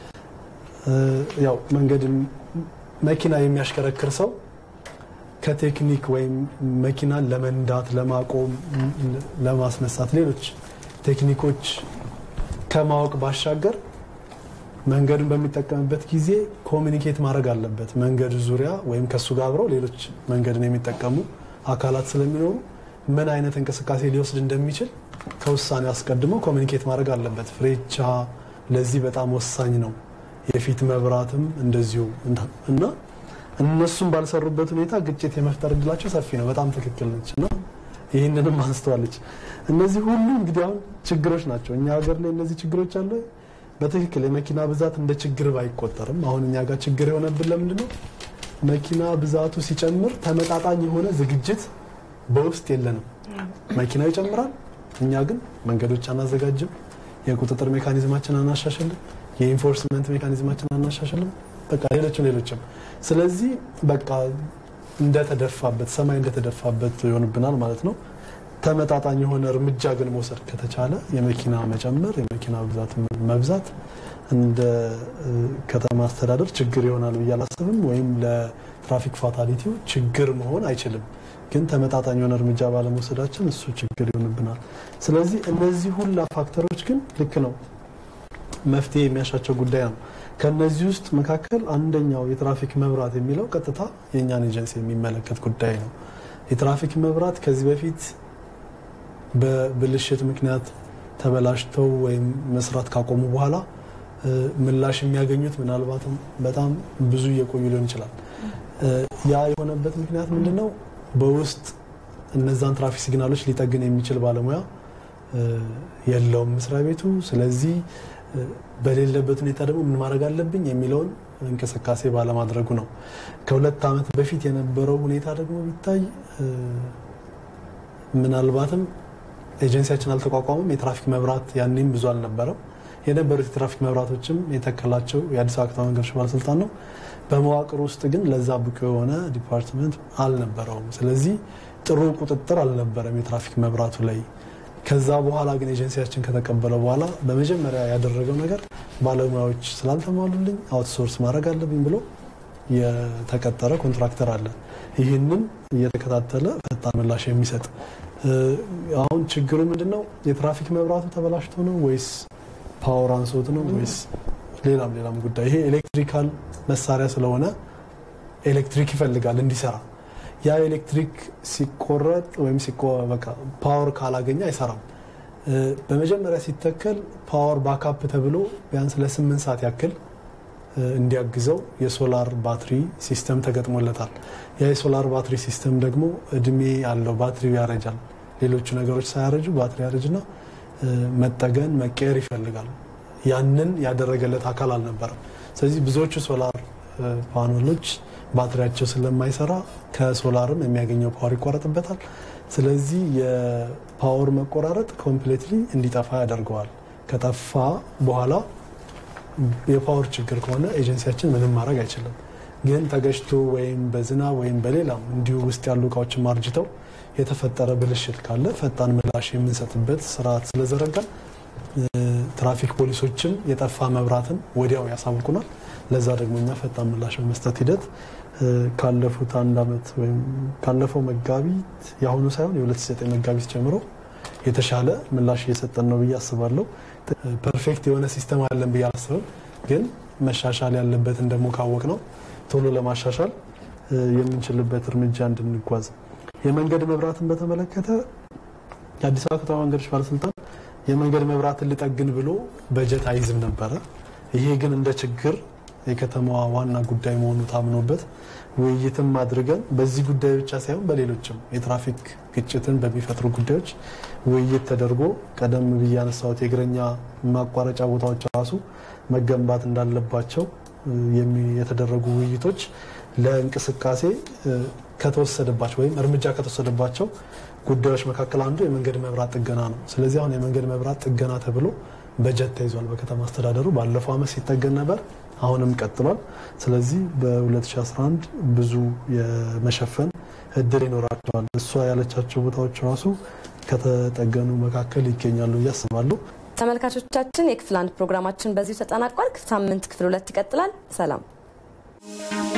S2: ያው መንገድ መኪና የሚያሽከረክር ሰው ከቴክኒክ ወይም መኪናን ለመንዳት፣ ለማቆም፣ ለማስነሳት ሌሎች ቴክኒኮች ከማወቅ ባሻገር መንገዱን በሚጠቀምበት ጊዜ ኮሚኒኬት ማድረግ አለበት። መንገዱ ዙሪያ ወይም ከሱ ጋር አብረው ሌሎች መንገድን የሚጠቀሙ አካላት ስለሚኖሩ ምን አይነት እንቅስቃሴ ሊወስድ እንደሚችል ከውሳኔ አስቀድሞ ኮሚኒኬት ማድረግ አለበት። ፍሬቻ ለዚህ በጣም ወሳኝ ነው። የፊት መብራትም እንደዚሁ እና እነሱም ባልሰሩበት ሁኔታ ግጭት የመፍጠር እድላቸው ሰፊ ነው። በጣም ትክክል ነች እና ይህንንም አንስተዋለች። እነዚህ ሁሉ እንግዲህ አሁን ችግሮች ናቸው። እኛ ሀገር ላይ እነዚህ ችግሮች አለ። በትክክል የመኪና ብዛት እንደ ችግር ባይቆጠርም አሁን እኛ ጋር ችግር የሆነብን ለምንድን ነው? መኪና ብዛቱ ሲጨምር ተመጣጣኝ የሆነ ዝግጅት በውስጥ የለንም። መኪናው ይጨምራል፣ እኛ ግን መንገዶች አናዘጋጅም፣ የቁጥጥር ሜካኒዝማችን አናሻሽልም፣ የኢንፎርስመንት ሜካኒዝማችን አናሻሽልም፣ በቃ ሌሎችም ሌሎችም። ስለዚህ በቃ እንደተደፋበት ሰማይ እንደተደፋበት ይሆንብናል ማለት ነው። ተመጣጣኝ የሆነ እርምጃ ግን መውሰድ ከተቻለ የመኪና መጨመር የመኪና ብዛት መብዛት እንደ ከተማ አስተዳደር ችግር ይሆናል ብዬ አላስብም። ወይም ለትራፊክ ፋታሊቲው ችግር መሆን አይችልም። ግን ተመጣጣኝ የሆነ እርምጃ ባለመውሰዳችን እሱ ችግር ይሆንብናል። ስለዚህ እነዚህ ሁላ ፋክተሮች ግን ልክ ነው መፍትሄ የሚያሻቸው ጉዳይ ነው። ከነዚህ ውስጥ መካከል አንደኛው የትራፊክ መብራት የሚለው ቀጥታ የእኛን ኤጀንሲ የሚመለከት ጉዳይ ነው። የትራፊክ መብራት ከዚህ በፊት በብልሽት ምክንያት ተበላሽተው ወይም መስራት ካቆሙ በኋላ ምላሽ የሚያገኙት ምናልባትም በጣም ብዙ እየቆዩ ሊሆን ይችላል። ያ የሆነበት ምክንያት ምንድን ነው? በውስጥ እነዛን ትራፊክ ሲግናሎች ሊጠግን የሚችል ባለሙያ የለውም መስሪያ ቤቱ። ስለዚህ በሌለበት ሁኔታ ደግሞ ምን ማድረግ አለብኝ የሚለውን እንቅስቃሴ ባለማድረጉ ነው። ከሁለት ዓመት በፊት የነበረው ሁኔታ ደግሞ ቢታይ ምናልባትም ኤጀንሲያችን አልተቋቋመም። የትራፊክ መብራት ያኔም ብዙ አልነበረም። የነበሩት የትራፊክ መብራቶችም የተከላቸው የአዲስ አበባ ከተማ መንገዶች ባለስልጣን ነው። በመዋቅር ውስጥ ግን ለዛ ብቁ የሆነ ዲፓርትመንት አልነበረውም። ስለዚህ ጥሩ ቁጥጥር አልነበረም የትራፊክ መብራቱ ላይ። ከዛ በኋላ ግን ኤጀንሲያችን ከተቀበለ በኋላ በመጀመሪያ ያደረገው ነገር ባለሙያዎች ስላልተሟሉልኝ አውትሶርስ ማድረግ አለብኝ ብሎ የተቀጠረ ኮንትራክተር አለ። ይህንን እየተከታተለ ፈጣን ምላሽ የሚሰጥ አሁን ችግሩ ምንድን ነው? የትራፊክ መብራቱ ተበላሽቶ ነው ወይስ ፓወር አንሶት ነው ወይስ ሌላም ሌላም ጉዳይ? ይሄ ኤሌክትሪካል መሳሪያ ስለሆነ ኤሌክትሪክ ይፈልጋል እንዲሰራ። ያ ኤሌክትሪክ ሲቆረጥ ወይም ፓወር ካላገኘ አይሰራም። በመጀመሪያ ሲተከል ፓወር ባካፕ ተብሎ ቢያንስ ለስምንት ሰዓት ያክል እንዲያግዘው የሶላር ባትሪ ሲስተም ተገጥሞለታል። ያ የሶላር ባትሪ ሲስተም ደግሞ እድሜ ያለው ባትሪው ያረጃል። ሌሎቹ ነገሮች ሳያረጁ ባትሪ ያረጅና መጠገን መቀየር ይፈልጋል። ያንን ያደረገለት አካል አልነበረም። ስለዚህ ብዙዎቹ ሶላር ፓኖሎች ባትሪያቸው ስለማይሰራ ከሶላርም የሚያገኘው ፓወር ይቋረጥበታል። ስለዚህ የፓወር መቆራረጥ ኮምፕሌትሊ እንዲጠፋ ያደርገዋል። ከጠፋ በኋላ የፓወር ችግር ከሆነ ኤጀንሲያችን ምንም ማድረግ አይችልም። ግን ተገጭቶ ወይም በዝናብ ወይም በሌላም እንዲሁ ውስጥ ያሉ እቃዎችን ማርጅተው የተፈጠረ ብልሽት ካለ ፈጣን ምላሽ የምንሰጥበት ስርዓት ስለዘረጋል ትራፊክ ፖሊሶችም የጠፋ መብራትን ወዲያው ያሳውቁናል። ለዛ ደግሞ እኛ ፈጣን ምላሽ በመስጠት ሂደት ካለፉት አንድ ዓመት ወይም ካለፈው መጋቢት የአሁኑ ሳይሆን የ2009 መጋቢት ጀምሮ የተሻለ ምላሽ እየሰጠን ነው ብዬ አስባለሁ። ፐርፌክት የሆነ ሲስተም አለን ብዬ አላስብም። ግን መሻሻል ያለበትን ደግሞ ካወቅ ነው ቶሎ ለማሻሻል የምንችልበት እርምጃ እንድንጓዝ። የመንገድ መብራትን በተመለከተ የአዲስ አበባ ከተማ መንገዶች ባለስልጣን የመንገድ መብራትን ልጠግን ብሎ በጀት አይዝም ነበረ። ይሄ ግን እንደ ችግር የከተማዋ ዋና ጉዳይ መሆኑ ታምኖበት ውይይትም አድርገን በዚህ ጉዳይ ብቻ ሳይሆን በሌሎችም የትራፊክ ግጭትን በሚፈጥሩ ጉዳዮች ውይይት ተደርጎ ቀደም ብዬ ያነሳሁት የእግረኛ ማቋረጫ ቦታዎች ራሱ መገንባት እንዳለባቸው የተደረጉ ውይይቶች ለእንቅስቃሴ ከተወሰደባቸው ወይም እርምጃ ከተወሰደባቸው ጉዳዮች መካከል አንዱ የመንገድ መብራት ጥገና ነው። ስለዚህ አሁን የመንገድ መብራት ጥገና ተብሎ በጀት ተይዟል በከተማ አስተዳደሩ። ባለፈው ዓመት ሲጠገን ነበር፣ አሁንም ቀጥሏል። ስለዚህ በ2011 ብዙ የመሸፈን እድል ይኖራቸዋል። እሷ ያለቻቸው ቦታዎች ራሱ ከተጠገኑ መካከል ይገኛሉ ብዬ አስባለሁ።
S1: ተመልካቾቻችን የክፍል አንድ ፕሮግራማችን በዚሁ ተጠናቋል። ሳምንት ክፍል ሁለት ይቀጥላል። ሰላም